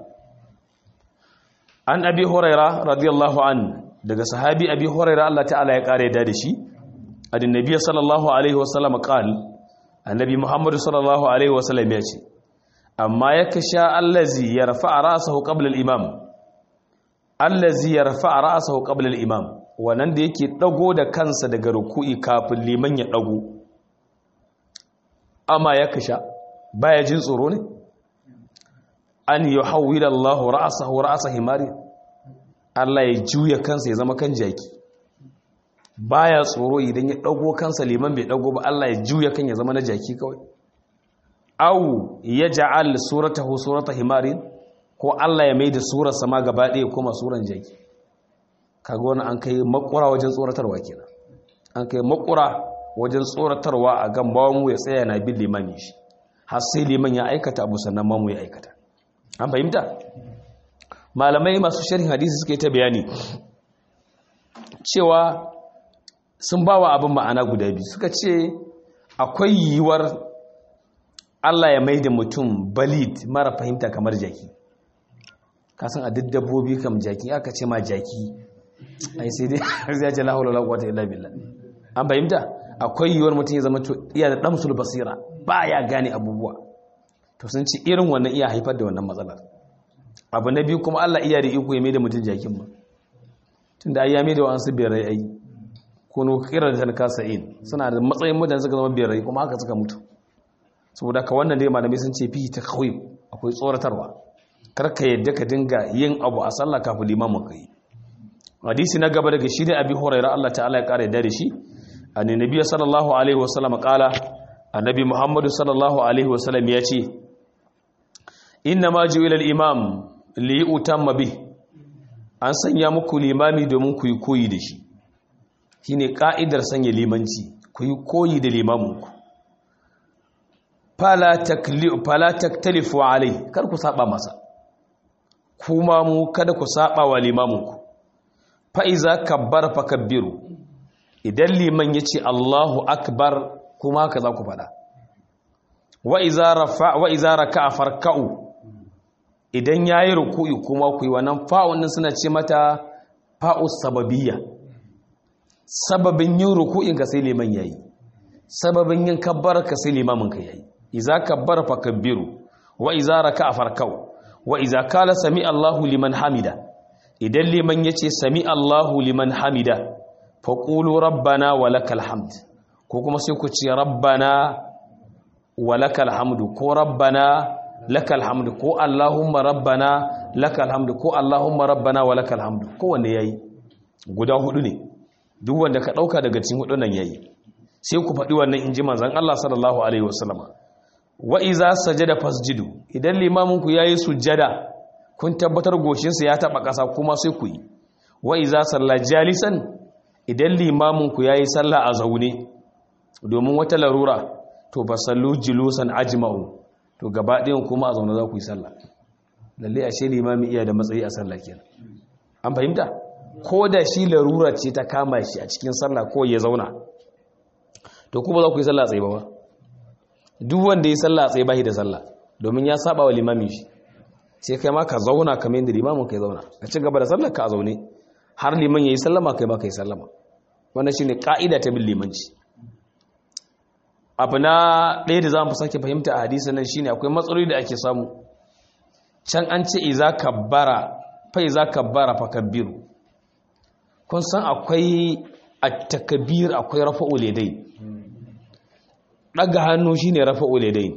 an abi huraira radiyallahu an daga sahabi abi huraira Allah ta'ala ya kare da da shi annabi sallallahu alaihi wasallam qal annabi muhammad sallallahu alaihi wasallam ya ce amma yakasha allazi yarfa ra'sahu qabla al-imam allazi yarfa ra'sahu qabla al-imam wannan da yake dago da kansa daga ruku'i kafin liman ya dago amma yakasha baya jin tsoro ne an yi hauwila Allah ra'asahu ra'asa himari Allah ya juya kansa ya zama kan jaki baya tsoro idan ya dago kansa liman bai dago ba Allah ya juya kan ya zama na jaki kawai au ya ja'al suratahu surata himari ko Allah ya maida surar sama gaba ɗaya kuma suran jaki kaga wani an kai makwara wajen tsoratarwa kenan an kai makura wajen tsoratarwa a gan mamu ya tsaya na bin limami shi har sai liman ya aikata abu sannan mamu ya aikata an fahimta malamai masu sharhin hadisi suka yi ta bayani cewa sun ba wa abin ma'ana guda biyu suka ce akwai yiwuwar Allah ya mai da mutum balid mara fahimta kamar jaki kasan a duk dabbobi kam jaki aka ce ma jaki ai sai dai zai ce la hawla wala quwwata illa billah an fahimta akwai yiwuwar mutum ya zama to iya da damsul basira baya gane abubuwa to sun ci irin wannan iya haifar da wannan matsalar abu na biyu kuma Allah iya da iko ya mai da mutum jakin ba tunda ai ya mai da wa'ansu birai ai kunu qiratan kasa'in suna da matsayin mutane suka zama birai kuma haka suka mutu saboda ka wannan dai malamai sun ce fi takhawif akwai tsoratarwa kar ka yadda ka dinga yin abu a sallah kafin limamin ka yi hadisi na gaba daga shi ne abi hurairah Allah ta'ala ya kare da shi annabi sallallahu alaihi wasallam kala annabi muhammadu sallallahu alaihi wasallam ya ce inna ma ju'ila al-imam li yutamma bih an sanya muku limami domin ku yi koyi da shi shine ka'idar sanya limanci ku yi koyi da limaminku fala taklifu fala taktalifu alai kar ku saba masa kuma mu kada ku saba wa limaminku fa iza kabbara fakabbiru idan liman yace Allahu akbar kuma haka za ku fada wa iza rafa wa iza raka'a farka'u idan yayi ruku'i kuma ku yi wannan fa'un din suna ce mata fa'u sababiyya sababin yin ruku'in ka sai liman yayi sababin yin kabbar ka sai limamin ka yayi iza kabbara fakabbiru wa iza raka'a farka'u wa iza kala sami Allahu liman hamida idan liman yace sami Allahu liman hamida fa qulu rabbana wa lakal hamd ko kuma sai ku ce rabbana wa lakal hamdu ko rabbana lakal hamdu ko allahumma rabbana lakal hamdu ko allahumma rabbana wa lakal hamdu ko wanda yayi guda hudu ne duk wanda ka dauka daga cikin hudun nan yayi sai ku faɗi wannan inji manzon Allah sallallahu alaihi wasallama wa iza sajada fasjidu idan limamin ku yayi sujjada kun tabbatar goshinsa ya taba ƙasa kuma sai ku yi wa iza salla jalisan idan limamin ku yayi sallah a zaune domin wata larura to ba sallu julusan ajma'u to gaba ɗayan kuma a zaune za ku yi sallah lalle ashe limami iya da matsayi a sallah kenan an fahimta ko da shi larura ce ta kama shi a cikin sallah ko ya zauna to kuma za ku yi sallah tsaye ba ba duk wanda ya sallah tsaye ba shi da sallah domin ya saba wa limamin shi sai kai ma ka zauna kamar yadda limamin ka ya zauna ka ci gaba da sallar ka a zaune har liman ya yi sallama kai ma ka yi sallama wannan shine ka'ida ta bin limanci abu na ɗaya da za mu sake fahimta a hadisi nan shine akwai matsaloli da ake samu can an ce iza kabbara fa iza kabbara fa kabbiru kun san akwai at-takbir akwai rafa'ul yadayn daga hannu shine rafa'ul yadayn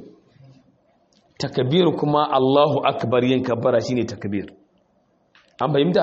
takbir kuma Allahu akbar yin kabbara shine takbir an fahimta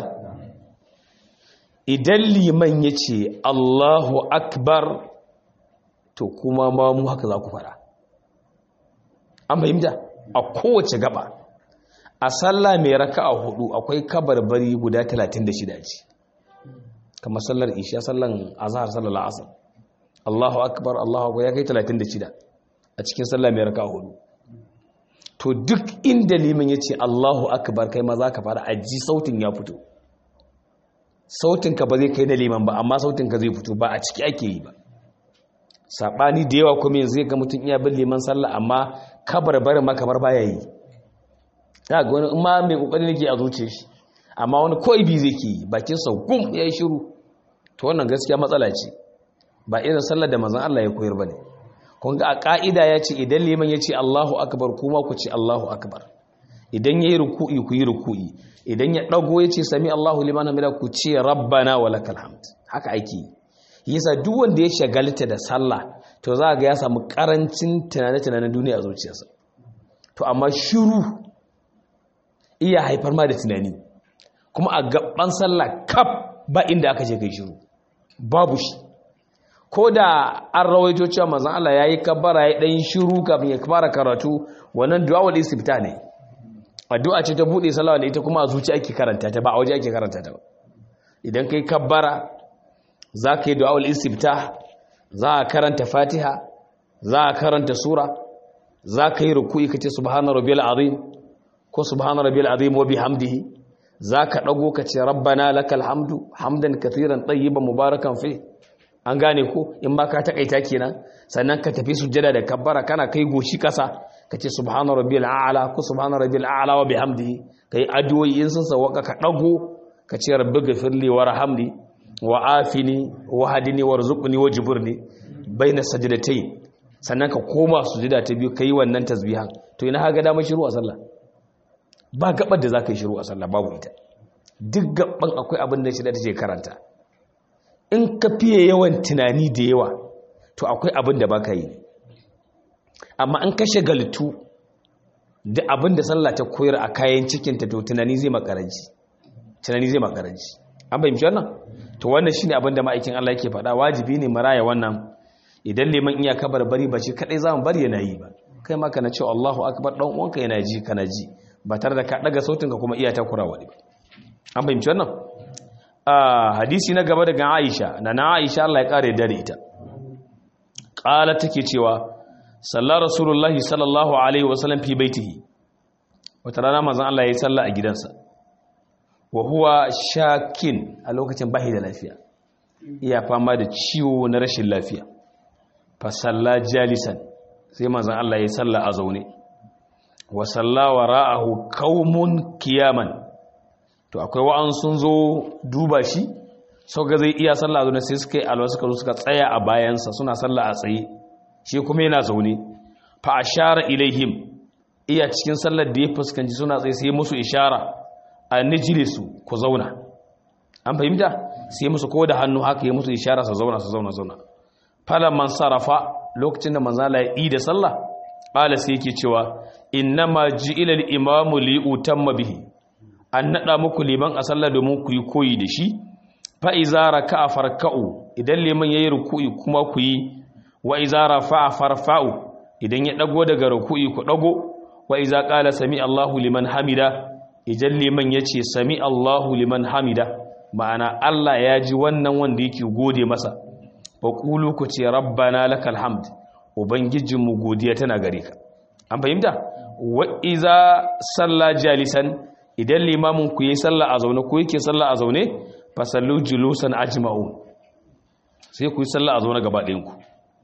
idan liman yace Allahu akbar to kuma ma mu haka za ku fara an fahimta a kowace gaba a sallah mai raka'a hudu akwai kabarbari guda 36 ce kamar sallar isha sallan azhar sallar asr Allahu akbar Allahu akbar ya kai 36 a cikin sallah mai raka'a hudu to duk inda liman yace Allahu akbar kai ma zaka fara aji sautin ya fito sautin ka ba zai kai da liman ba amma sautin ka zai fito ba a ciki ake yi ba sabani da yawa kuma yanzu ga mutum iya bin liman sallah amma kabar bari ma kamar baya yi ya ga wani ma mai kokari nake a zuciya shi amma wani ko ibi zai ke yi bakin sa gum yayi shiru to wannan gaskiya matsala ce ba irin sallar da manzon Allah ya koyar bane kun ga a ka'ida ya ce idan liman ya ce Allahu akbar kuma ku ce Allahu akbar idan yayi ruku'i ku yi ruku'i idan ya dago ya ce sami Allahu liman hamida ku ce rabbana walakal hamd haka ake yi yasa duk wanda ya shagalta da sallah to za ga ya samu karancin tunane-tunanen duniya a zuciyarsa to amma shiru iya haifar ma da tunani kuma a gaban sallah kaf ba inda aka je kai shiru babu shi ko da an rawaito cewa manzon Allah yayi kabbara yayi dan shiru kafin ya fara karatu wannan du'a wal istifta ne addu'a ce ta bude sallah da ita kuma a zuci ake karanta ta ba a waje ake karanta ta ba idan kai kabbara za ka yi du'awul istifta za a karanta fatiha za a karanta sura za ka yi ruku'i ka ce subhana rabbil azim ko subhana rabbil azim wa bihamdihi za ka dago ka ce rabbana lakal hamdu hamdan kathiran tayyiban mubarakan fi an gane ko in ba ka takaita kenan sannan ka tafi sujjada da kabbara kana kai goshi kasa ka ce subhana rabbil a'la ko subhana rabbil a'la wa bihamdihi kai addu'o'i in sun sawaka ka dago ka ce rabbi ghfirli warhamni wa afini wa hadini warzuqni wajburni baina sajdatayn sannan ka koma sujada ta biyu kai wannan tasbihan to ina haga dama shiru a sallah ba gabar da zaka yi shiru a sallah babu ita duk gaban akwai abin da shi da take karanta in ka fiye yawan tunani da yawa to akwai abin da baka yi amma in ka shagaltu da abin da sallah ta koyar a kayan cikinta to tunani zai makaranci tunani zai makaranci an fahimci wannan to wannan shine abin da ma'aikin Allah yake faɗa wajibi ne maraya wannan idan liman iya kabar bari ba shi kadai zamu bari yana yi ba kai ma kana cewa Allahu akbar dan uwanka yana ji kana ji ba tare da ka daga sautin ka kuma iya takura wani ba an fahimci wannan a hadisi na gaba daga Aisha na na Aisha Allah ya kare da ita qala take cewa sallar rasulullahi sallallahu alaihi wasallam fi baitihi wata rana manzon Allah ya yi sallah a gidansa wa huwa shakin a lokacin bahi da lafiya iya fama da ciwo na rashin lafiya fa salla jalisan sai manzon Allah ya yi sallah a zaune wa salla wara'ahu qaumun kiyaman to akwai wa'an sun zo duba shi sau ga zai iya sallah a zaune sai suka yi alwa suka zo suka tsaya a bayansa suna sallah a tsaye shi kuma yana zaune fa ashara ilaihim iya cikin sallar da ya fuskanci suna tsaye sai musu ishara a nijilisu ku zauna an fahimta sai musu ko da hannu haka ya musu ishara su zauna su zauna zauna falan man sarafa lokacin da manzala ya yi da sallah qala sai yake cewa innama ji'ila al-imamu li utamma bihi an nada muku liman a sallah domin ku yi koyi da shi fa iza raka'a farka'u idan liman yayi ruku'i kuma ku yi wa iza rafa'a farfa'u idan ya dago daga ruku'i ku dago wa iza qala sami Allahu liman hamida idan liman yace sami Allahu liman hamida ma'ana Allah ya ji wannan wanda yake gode masa fa qulu ku ce rabbana lakal hamd ubangijinmu godiya tana gare ka an fahimta wa iza salla jalisan idan limamin ku yi sallah a zaune ko yake sallah a zaune fa sallu julusan ajma'un sai ku yi sallah a zaune gaba ɗayan ku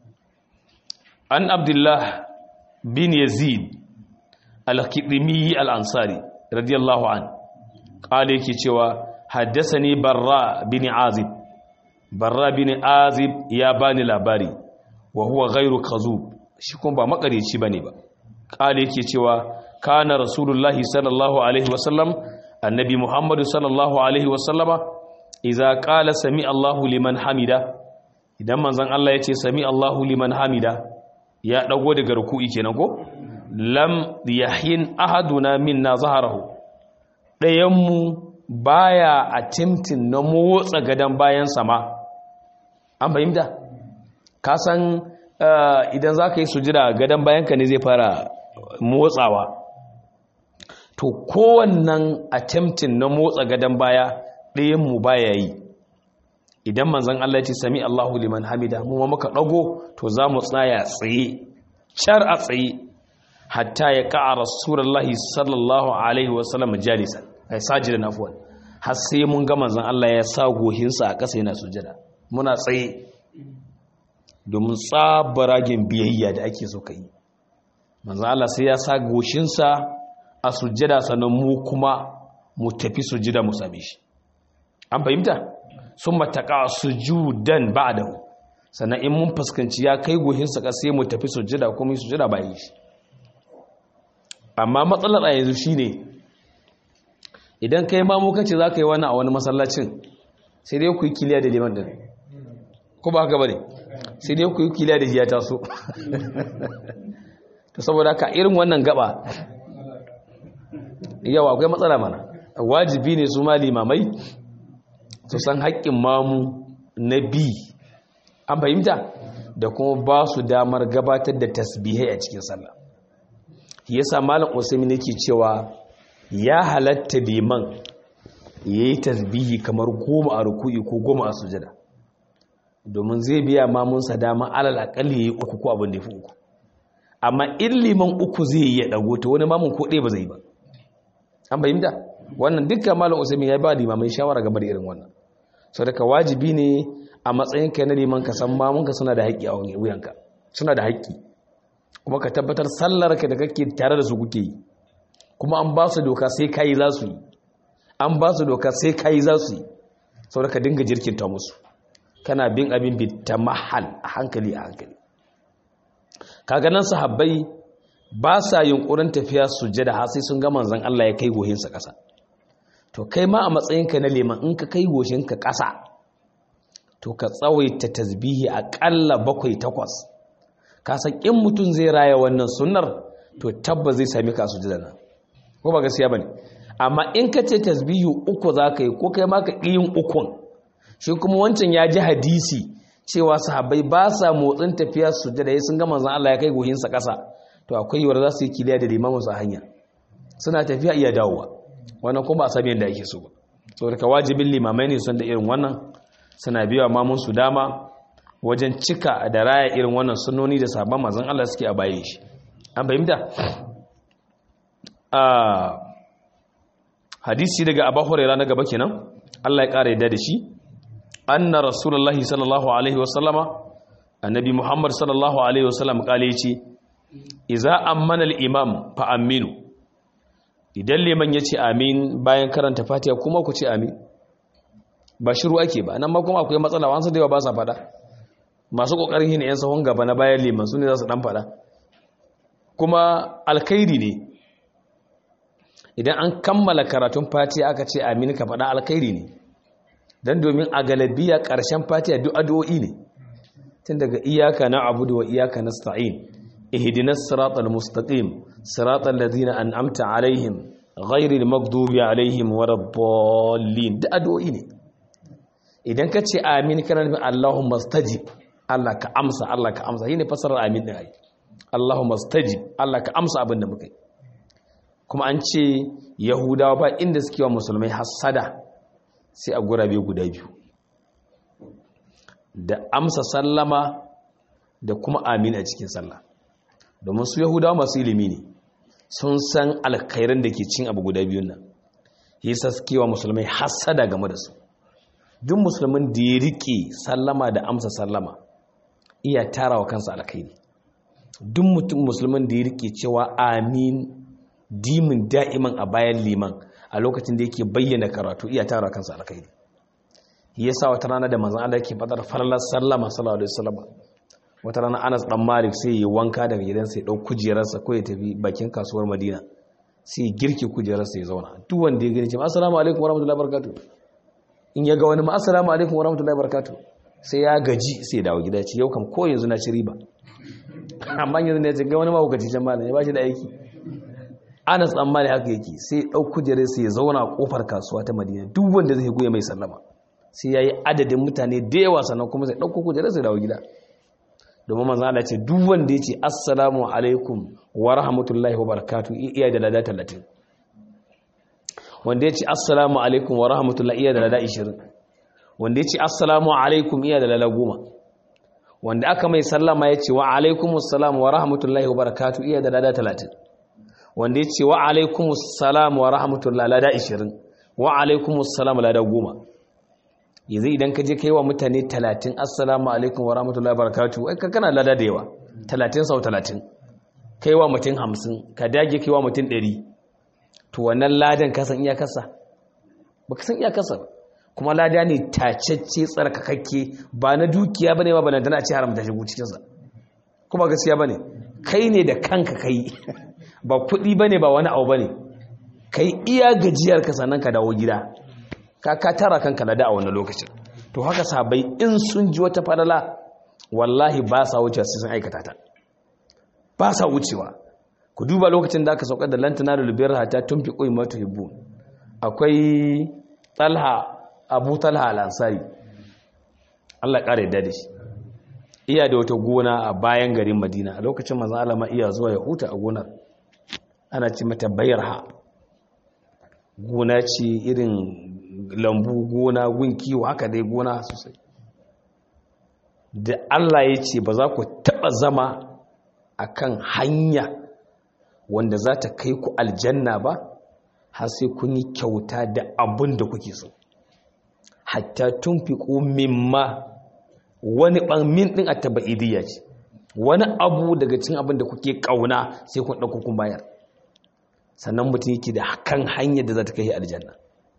an abdullah bin yazid al-kidimi al-ansari radiyallahu an kale yake cewa haddasani barra bin azib barra bin azib ya bani labari wa huwa ghairu kazub shi kuma ba makareci bane ba kale yake cewa kana rasulullahi sallallahu alaihi wasallam annabi muhammadu sallallahu alaihi wasallama idza qala sami allahu liman hamida idan manzon Allah ya ce sami allahu liman hamida ya dago daga ruku'i kenan ko lam yahin ahaduna minna zaharahu dayan mu baya attempting na motsa gadan bayan sama an fahimta ka san idan zaka yi sujira gadan bayan ka ne zai fara motsawa to kowannan attempting na motsa gadan baya dayan mu baya yi idan manzon Allah ya ce sami Allahu liman hamida mu ma muka dago to za mu tsaya tsaye char a tsaye hatta ya ka'a rasulullahi sallallahu alaihi wasallam jalisan ai sajidan afwan har sai mun ga manzon Allah ya sa gohinsa a ƙasa yana sujada muna tsaye domin tsabaragen biyayya da ake so kai manzon Allah sai ya sa goshinsa a sujada sannan mu kuma mu tafi sujada mu same shi an fahimta summa taqa sujudan ba'dahu sannan in mun fuskanci ya kai gohinsa ka sai mu tafi sujada kuma sujada bayan shi amma matsalar a yanzu shine idan kai ma mu kace zaka yi wani a wani masallacin sai dai ku yi kiliya da liman din ko ba haka bane sai dai ku yi kiliya da jiya taso to saboda ka irin wannan gaba yawa akwai matsala mana wajibi ne su ma limamai su san haƙƙin mamu na bi an fahimta da kuma ba su damar gabatar da tasbihai a cikin sallah yasa malam usaimin yake cewa ya halatta liman yayi tasbihi kamar goma a ruku'i ko goma a sujada domin zai biya mamunsa dama alal akalli ya yi uku ko abin da ya fi uku amma in liman uku zai yi ya ɗago ta wani mamun ko ɗaya ba zai ba an fahimta wannan dukkan malam usaimin ya ba limamai shawara game da irin wannan sau daga wajibi ne a matsayin ka na liman ka san mamunka suna da haƙƙi a wuyanka suna da haƙƙi kuma ka tabbatar sallar ka da kake tare da su kuke yi kuma an ba su doka sai kayi za su yi an ba su doka sai kayi za su yi sau da ka dinga jirkinta musu kana bin abin bi ta mahal a hankali a hankali kaganan sahabbai ba sa yunkurin tafiya sujjada har sai sun ga manzon Allah ya kai gohinsa ƙasa to kai ma a matsayinka na leman in ka kai goshinka ƙasa to ka tsawaita tasbihi aƙalla bakwai takwas ka san in mutum zai raya wannan sunnar to tabba zai sami ka sujjada nan ko ba gaskiya bane amma in ka ce tasbihi uku za ka yi ko kai ma ka yin ukun shi kuma wancan ya ji hadisi cewa sahabbai ba sa motsin tafiya sujjada ya sun ga manzon Allah ya kai gohinsa ƙasa to akwai yiwuwar za su yi kiliya da limamin su a hanya suna tafiya iya dawowa wannan kuma a sami yadda ake so ba saboda ka wajibin limamai ne sun da irin wannan suna biya mamun su dama wajen cika da raya irin wannan sunoni da sabon manzon Allah suke a bayan shi an fahimta a hadisi daga Abu Hurairah na gaba kenan Allah ya kara yadda da shi anna rasulullahi sallallahu alaihi wasallama annabi Muhammad sallallahu alaihi wasallam kale yace iza ammana al-imam fa aminu idan liman yace amin bayan karanta fatiha kuma ku ce amin ba shiru ake ba nan ma kuma akwai matsala wansu da yawa ba sa fada masu kokarin yin yan sahun gaba na bayan liman su ne za su dan fada kuma alkhairi ne idan an kammala karatun fatiha aka ce amin ka fada alkhairi ne dan domin a galabiya karshen fatiha duk addu'o'i ne tun daga iyaka na abudu wa iyaka nasta'in اهدنا الصراط المستقيم صراط الذين أنعمت عليهم غير المغضوب عليهم ولا الضالين da addu'o'i ne idan ka ce amin kana nufin Allahumma stajib Allah ka amsa Allah ka amsa shine fasarar amin din ai Allahumma stajib Allah ka amsa abin da muka yi kuma an ce yahudawa ba inda suke wa musulmai hasada sai a gurabe guda biyu da amsa sallama da kuma amin a cikin sallah domin su yahudawa masu ilimi ne sun san alkhairan da ke cin abu guda biyun nan yasa suke wa musulmai hasada game da su duk musulmin da ya rike sallama da amsa sallama iya tara wa kansa alkhairi duk mutum musulmin da ya rike cewa amin dimin da'iman a bayan liman a lokacin da yake bayyana karatu iya tara wa kansa alkhairi yasa wata rana da manzon Allah yake fadar falalar sallama sallallahu alaihi wasallam wata rana anas dan malik sai ya wanka daga gidansa ya dau kujerarsa ko ya tafi bakin kasuwar madina sai ya girke kujerarsa ya zauna duk wanda ya gani ce assalamu alaikum warahmatullahi wabarakatuh in ya ga wani ma assalamu alaikum warahmatullahi wabarakatuh sai ya gaji sai ya dawo gida ce yau kam ko yanzu na ci riba amma yanzu ne ya ce ga wani ma hukaci can malam ya bashi da aiki anas dan malik haka yake sai ya dau kujerarsa ya zauna a kofar kasuwa ta madina duk wanda zai goye mai sallama sai ya yi adadin mutane da yawa sannan kuma sai ɗauko kujerarsa ya dawo gida domin manzo Allah ce duk wanda ya ce assalamu alaikum wa rahmatullahi wa barakatuh iya da lada 30 wanda ya ce assalamu alaikum wa rahmatullahi iya da lada 20 wanda ya ce assalamu alaikum iya da lada 10 wanda aka mai sallama ya ce wa alaikumus salam wa rahmatullahi wa barakatuh iya da lada 30 wanda ya ce wa alaikumus salam wa rahmatullahi lada 20 wa alaikumus salam lada 10 yanzu idan ka je kai wa mutane 30 assalamu alaikum wa rahmatullahi barakatu ai kana lada da yawa 30 sau 30 kai wa mutum 50 ka dage kai wa mutum 100 to wannan ladan ka san iyakarsa ba ka san iyakarsa ba kuma lada ne tacecce tsarkakakke ba na dukiya bane ba balantana a ce haramta shigo cikin sa kuma gaskiya bane kai ne da kanka kai ba kuɗi bane ba wani abu bane kai iya gajiyar ka sannan ka dawo gida ka ka tara kanka lada a wannan lokacin to haka sabai in sun ji wata fadala wallahi ba sa wucewa sai sun aikata ta ba sa wucewa ku duba lokacin da aka sauka da lantana da lubiyar hata tun fi ƙoyi mata hibbu akwai talha abu talha al'ansari allah ƙara yadda da shi iya da wata gona a bayan garin madina a lokacin manzan alama iya zuwa ya huta a gonar ana ce mata bayar ha gona ce irin lambu gona gun kiwo haka dai gona sosai da Allah ya ce ba za ku taɓa zama a kan hanya wanda za ta kai ku aljanna ba har sai kun yi kyauta da abin da kuke so hatta tun fi mimma wani ɓanmin ɗin a taba'idiyya ce wani abu daga cin abin da kuke ƙauna sai kun ɗauko kun bayar sannan mutum yake da kan hanyar da za ta kai aljanna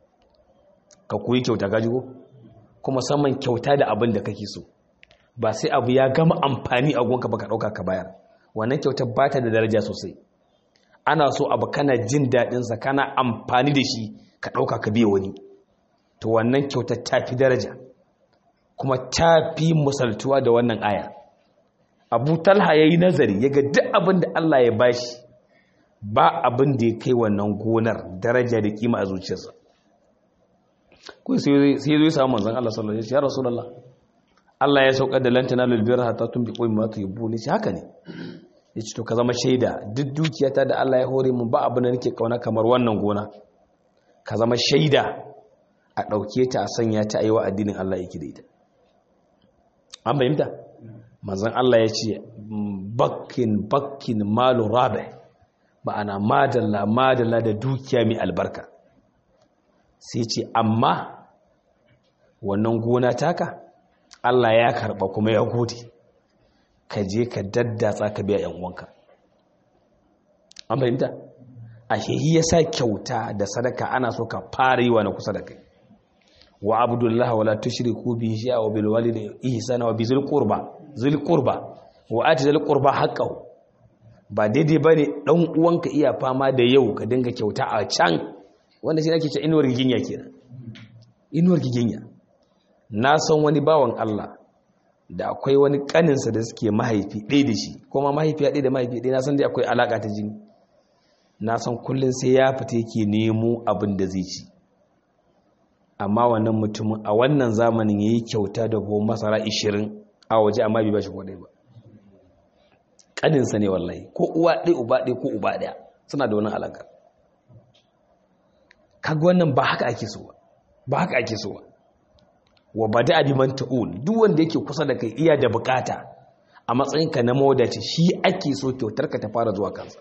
ka koyi kyauta ka jigo kuma saman kyauta da abin da kake so ba sai abu ya gama amfani a gonka baka dauka ka bayar wannan kyauta ba ta da daraja sosai ana so abu kana jin daɗin sa kana amfani da shi ka dauka ka biya wani to wannan kyauta ta fi daraja kuma ta fi musaltuwa da wannan aya abu talha yayi nazari yaga duk abin da Allah ya bashi ba abin da ya kai wannan gonar daraja da kima a zuciyarsa ko sai zai samu manzon Allah sallallahu alaihi wasallam ya rasulullah Allah ya saukar da lantana lil birra hatta tunfiqu mimma tuhibbun shi haka ne yace to ka zama shaida duk dukiyata da Allah ya hore mun ba abin da nake kauna kamar wannan gona ka zama shaida a dauke ta a sanya ta ayi wa addinin Allah yake da ita an bayyana manzon Allah ya ce bakkin bakkin malu rabi ma'ana madalla madalla da dukiya mai albarka sai ce amma wannan gona taka Allah ya karba kuma ya gode ka je ka daddatsa ka biya yan uwanka an fahimta a shehi ya sa kyauta da sadaka ana so ka fara yi wa na kusa da kai wa abdullahi wala tushriku bihi shay'a wa bil walidayni ihsana wa bizil qurba zil qurba wa ati zil qurba haqqahu ba daidai bane dan uwanka iya fama da yau ka dinga kyauta a can wanda shi ake ce inuwar giginya kenan inuwar giginya na san wani bawan Allah da akwai wani kaninsa da suke mahaifi ɗaya da shi kuma mahaifi ɗaya da mahaifi ɗaya na san dai akwai alaƙa ta jini na san kullum sai ya fita yake nemo abin da zai ci amma wannan mutumin a wannan zamanin ya yi kyauta da buhun masara 20 a waje amma bai ba shi kodai ba ƙaninsa ne wallahi ko uwa ɗaya uba ɗaya ko uba ɗaya suna da wani alaƙa kaga wannan ba haka ake so ba haka ake so ba wa bada abiman ta'ul duk wanda yake kusa da kai iya da bukata a matsayinka na mawadaci shi ake so kyautar ka ta fara zuwa kansa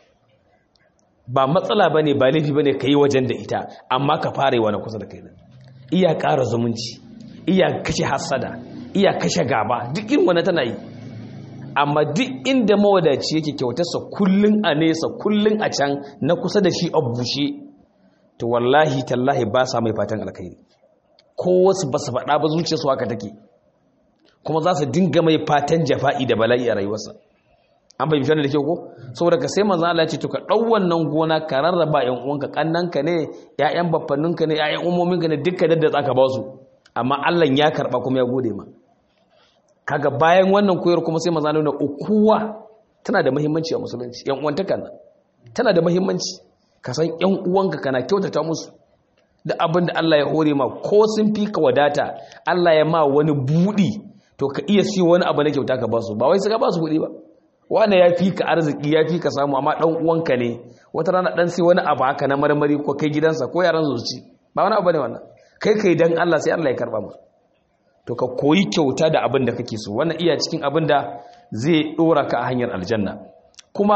ba matsala bane ba laifi bane kai wajen da ita amma ka fara yi wani kusa da kai nan iya ƙara zumunci iya kashe hasada iya kashe gaba duk irin wani tana yi amma duk inda mawadaci yake kyautarsa kullun a nesa kullun a can na kusa da shi a bushe to wallahi tallahi ba sa mai fatan alkhairi ko wasu ba su faɗa ba zuciyarsu haka take kuma za su dinga mai fatan jafa'i da bala'i a rayuwarsa an bai mishan da ke ko saboda ka sai manzo Allah ya ce to ka dau wannan gona ka rarraba ƴan uwanka kannanka ne ƴaƴan baffanninka ne ƴaƴan ummominka ne dukkan da zaka ba su amma Allah ya karba kuma ya gode ma kaga bayan wannan koyar kuma sai manzo Allah ukuwa tana da muhimmanci a musulunci ƴan uwantaka nan tana da muhimmanci ka san ƴan uwanka kana kyautata musu da abin da Allah ya hore ma ko sun fi ka wadata Allah ya ma wani budi to ka iya siyo wani abu na kyauta ka ba su ba wai suka ba su kuɗi ba wane ya fi ka arziki ya fi ka samu amma ɗan uwanka ne wata rana ɗan sai wani abu haka na marmari ko kai gidansa ko yaran zuci ba wani abu ne wannan kai kai dan Allah sai Allah ya karba mu to ka koyi kyauta da abin da kake so wannan iya cikin abin da zai dora ka a hanyar aljanna kuma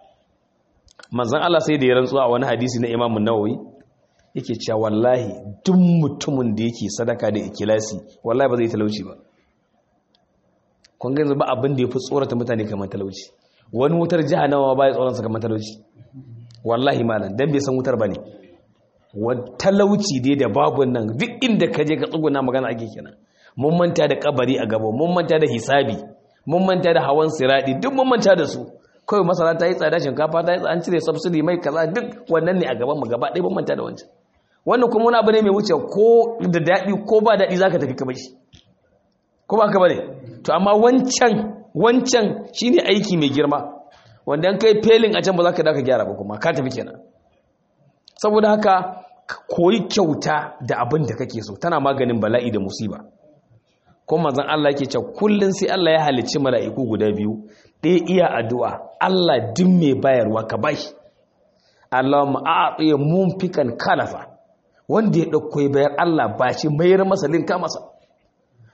manzon Allah sai da ya rantsuwa a wani hadisi na Imam Nawawi yake cewa wallahi duk mutumin da yake sadaka da ikilasi wallahi ba zai talauci ba kun ga ba abin da ya fi tsorata mutane kamar talauci wani wutar jahannama ba ya tsoronsa kamar talauci wallahi malam dan bai san wutar ba ne talauci dai da babu nan duk inda ka je ka tsuguna magana ake kenan mun manta da kabari a gaba mun manta da hisabi mun manta da hawan siradi duk mun manta da su kawai masara ta yi tsada shinkafa ta yi tsada an cire subsidy mai kaza duk wannan ne a gaban mu gaba ɗaya mun manta da wancan wannan kuma wani abu ne mai wuce ko da daɗi ko ba daɗi zaka tafi ka bashi ko ba ka bane to amma wancan wancan shine aiki mai girma wanda an kai felin a can ba za ka daka gyara ba kuma ka tafi kenan saboda haka koyi kyauta da abin da kake so tana maganin bala'i da musiba kuma manzon Allah yake cewa kullun sai Allah ya halicci mala'iku guda biyu ɗaya iya addu'a Allah din mai bayarwa ka bashi Allahumma a'ti mumfikan kalafa wanda ya dauko bayar Allah ba shi mayar masa linka masa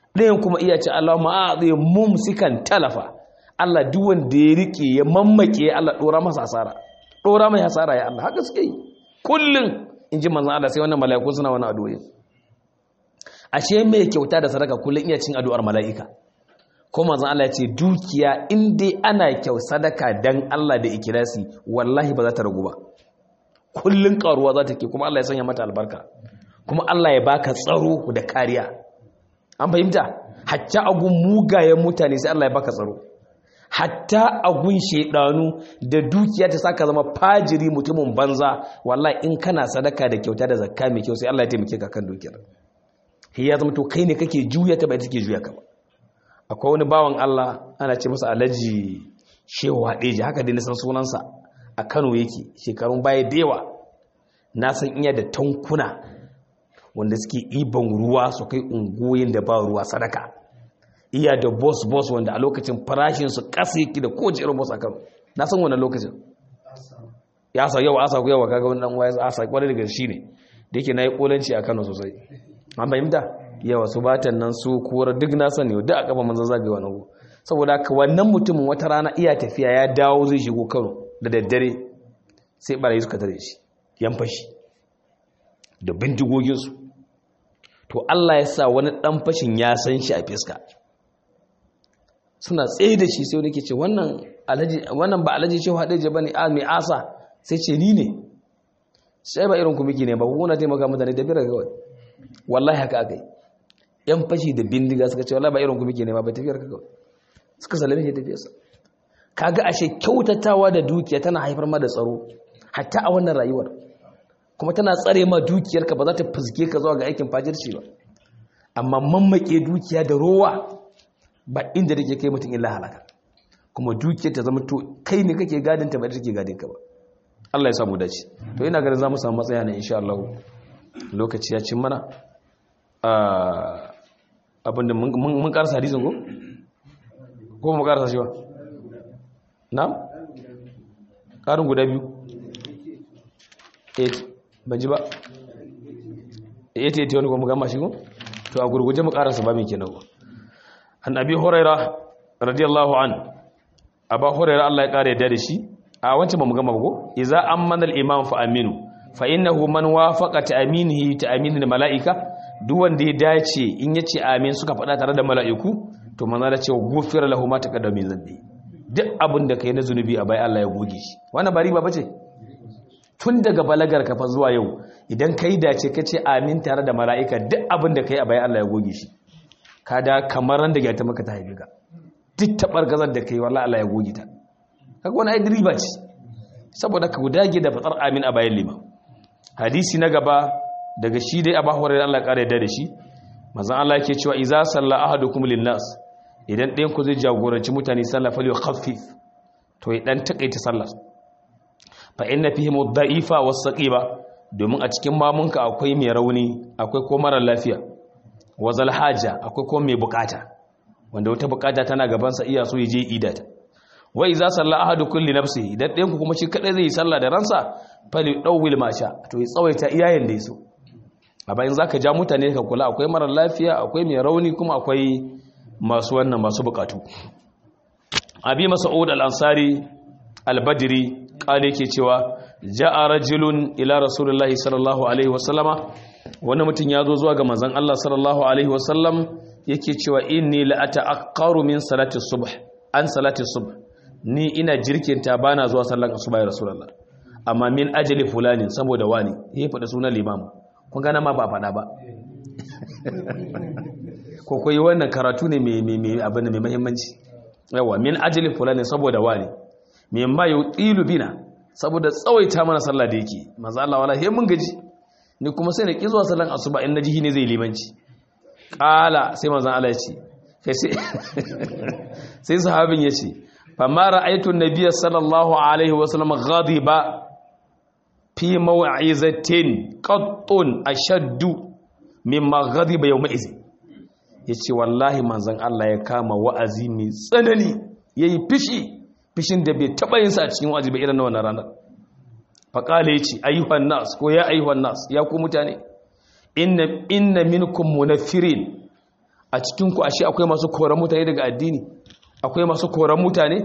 ɗayan kuma iya ce Allah ma'azi mumsikan talafa Allah duk wanda ya rike ya mammake Allah dora masa asara dora mai hasara ya Allah haka suke yi kullun inji manzon Allah sai wannan mala'iku suna wannan addu'o'i ashe mai kyauta da sadaka kullun iya cin addu'ar mala'ika ko manzon Allah ya ce dukiya in dai ana kyau sadaka dan Allah da ikilasi wallahi ba za ta ragu ba kullun karuwa za ta ke kuma Allah ya sanya mata albarka kuma Allah ya baka tsaro da kariya an fahimta hatta agun mugayen mutane sai Allah ya baka tsaro hatta agun shedanu da dukiya ta saka zama fajiri mutumin banza wallahi in kana sadaka da kyauta da zakka mai kyau sai Allah ya taimake ka kan dukiyar ya zama to kai ne kake juya ta bai take juya ka ba akwai wani bawan Allah ana ce masa Alhaji Shehu Hadeji haka dai na san sunansa a Kano yake shekarun baya da yawa na san iya da tankuna wanda suke iban ruwa su kai ungoyin da ba ruwa sadaka iya da boss boss wanda a lokacin farashin su kasa yake da kowace irin boss a Kano na san wannan lokacin ya sa yau asa ku yawa kaga wannan waya asa kwarai daga shi ne da yake nayi kolanci a Kano sosai an fahimta yawa su batan nan su kura duk na sani duk a kafa manzon zagaye wannan go saboda haka wannan mutumin wata rana iya tafiya ya dawo zai shigo Kano da daddare sai barayi suka tare shi yan fashi da bindigogin su to Allah ya sa wani dan fashin ya san shi a fiska suna tsaye da shi sai wani ke ce wannan alhaji wannan ba alhaji shehu hadeje bane a mai asa sai ce ni ne sai ba irin ku miki ne ba ku na taimaka mutane da bira kawai wallahi haka akai yan fashi da bindiga suka ce wallahi ba irin ku muke nema ba tafiyar ka kawai suka salame shi tafiyar sa kaga ashe kyautatawa da dukiya tana haifar ma da tsaro hatta a wannan rayuwar kuma tana tsare ma dukiyar ka ba za ta fuske ka zuwa ga aikin fajirci ba amma mammake dukiya da rowa ba inda take kai mutum illa halaka kuma dukiyar ta zama to kai ne kake gadin ta ba take gadin ka ba Allah ya samu dace to ina ganin za mu samu matsaya ne insha Allah lokaci ya cin mana abinda mun karasa hadisin ko? ko mu karasa shi ba? na? karin guda biyu 8 ban ji ba 8 wani kuma gama shi ko? to a gurguje mu karasa ba mai kenan ko an abi horaira radiyallahu an aba horaira Allah ya kare da shi a wancan ba mu gama ba ko? iza an manal imam fa aminu fa innahu man wafaqa ta'minihi ta'minil mala'ika duk wanda ya dace in yace amin suka faɗa tare da mala'iku to manzo da cewa gufira lahu ma taqaddama min zambi duk abin da kai na zunubi a bai Allah ya goge shi wannan bari ba bace tun daga balagar ka fa zuwa yau idan kai dace kace amin tare da mala'ika duk abin da kai a bai Allah ya goge shi kada kamar ran da ya ta maka ta haife ka duk tabar gazar da kai wallahi Allah ya goge ta kaga wani ai riba ce saboda ka dage da fatsar amin a bayan liman hadisi na gaba daga shi dai abu hurairar Allah ƙara yadda da shi mazan Allah ke cewa iza salla ahadukum linnas idan ɗayan ku zai jagoranci mutane sallah fal yukhaffif to ya dan takaita sallah fa inna fihim ad-da'ifa was-saqiba domin a cikin mamunka akwai mai rauni akwai ko mara lafiya wa zal haja akwai ko mai bukata wanda wata bukata tana gaban sa iya so ya je idata wa iza salla ahadukum li nafsihi idan ɗayan ku kuma shi kadai zai yi sallah da ransa fali ɗauwil masha to ya tsawaita iyayen da ya so a bayan za ka ja mutane ka kula akwai marar lafiya akwai mai rauni kuma akwai masu wannan masu bukatu abi masa'ud al-ansari al-badri kale ke cewa ja'a rajulun ila rasulullahi sallallahu alaihi wasallama wani mutum ya zo zuwa ga manzon Allah sallallahu alaihi wasallam yake cewa inni la ata'aqqaru min salati subh an salati subh ni ina jirkinta bana zuwa sallan asuba ya rasulullah amma min ajali fulani saboda wani ya faɗa sunan limamu kun gana ma ba faɗa ba ko koyi wannan karatu ne mai abin da mai mahimmanci yawa min ajali fulani saboda wani mai ma yau tsilu bina saboda tsawaita mana sallah da yake maza Allah wala he mun gaji ni kuma sai na ki zuwa sallan asuba in naji ne zai limanci kala sai manzon Allah ya ce kai sai sai sahabin ya ce fa ma ra'aytu an-nabiyya sallallahu alaihi wasallam ghadiba fi maw'izatin qattun ashaddu mimma ghadiba yawma izin yace wallahi manzon Allah ya kama wa'azi mai tsanani yayi fishi fishin da bai taba yin sa a cikin wa'azi ba irin wannan ranar fa qala yace ayyuhan nas ko ya ayyuhan nas ya ku mutane inna inna minkum munaffirin a cikin ku ashe akwai masu koran mutane daga addini akwai masu koran mutane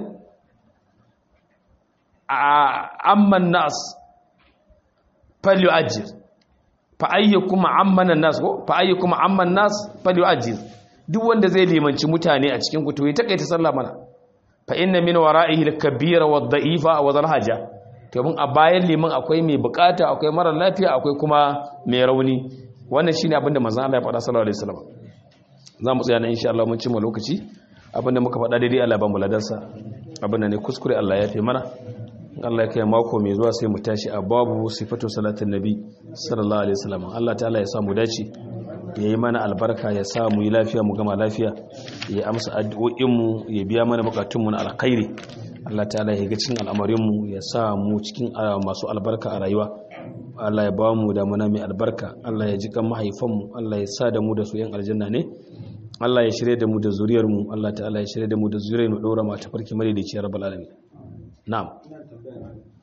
a amman nas falyu'ajjir fa ayyukum amman nas ko fa ayyukum amman nas falyu'ajjir duk wanda zai limanci mutane a cikin ku to ya takaita sallah mana fa inna min wara'ihi al-kabira wad-da'ifa wa dhal-haja to mun a bayan liman akwai mai bukata akwai mara lafiya akwai kuma mai rauni wannan shine abinda manzon Allah ya faɗa sallallahu alaihi wasallam za mu tsaya nan insha Allah mun cimma lokaci abinda muka faɗa daidai Allah ba mu ladarsa abinda ne kuskure Allah ya fi mana Allah ya kai mako mai zuwa sai mu tashi a babu sifatu salatin nabi sallallahu alaihi wasallam Allah ta'ala ya sa mu dace ya yi mana albarka ya sa mu yi lafiya mu gama lafiya ya amsa addu'o'inmu ya biya mana bukatunmu na alkhairi Allah ta'ala ya ga cikin al'amarinmu ya sa mu cikin masu albarka a rayuwa Allah ya ba mu da muna mai albarka Allah ya ji kan mahaifanmu Allah ya sa da mu da su yan aljanna ne Allah ya shirye da mu da zuriyarmu Allah ta'ala ya shirye da mu da zuriyar mu daura mata farki mare da ciyar balalamin na'am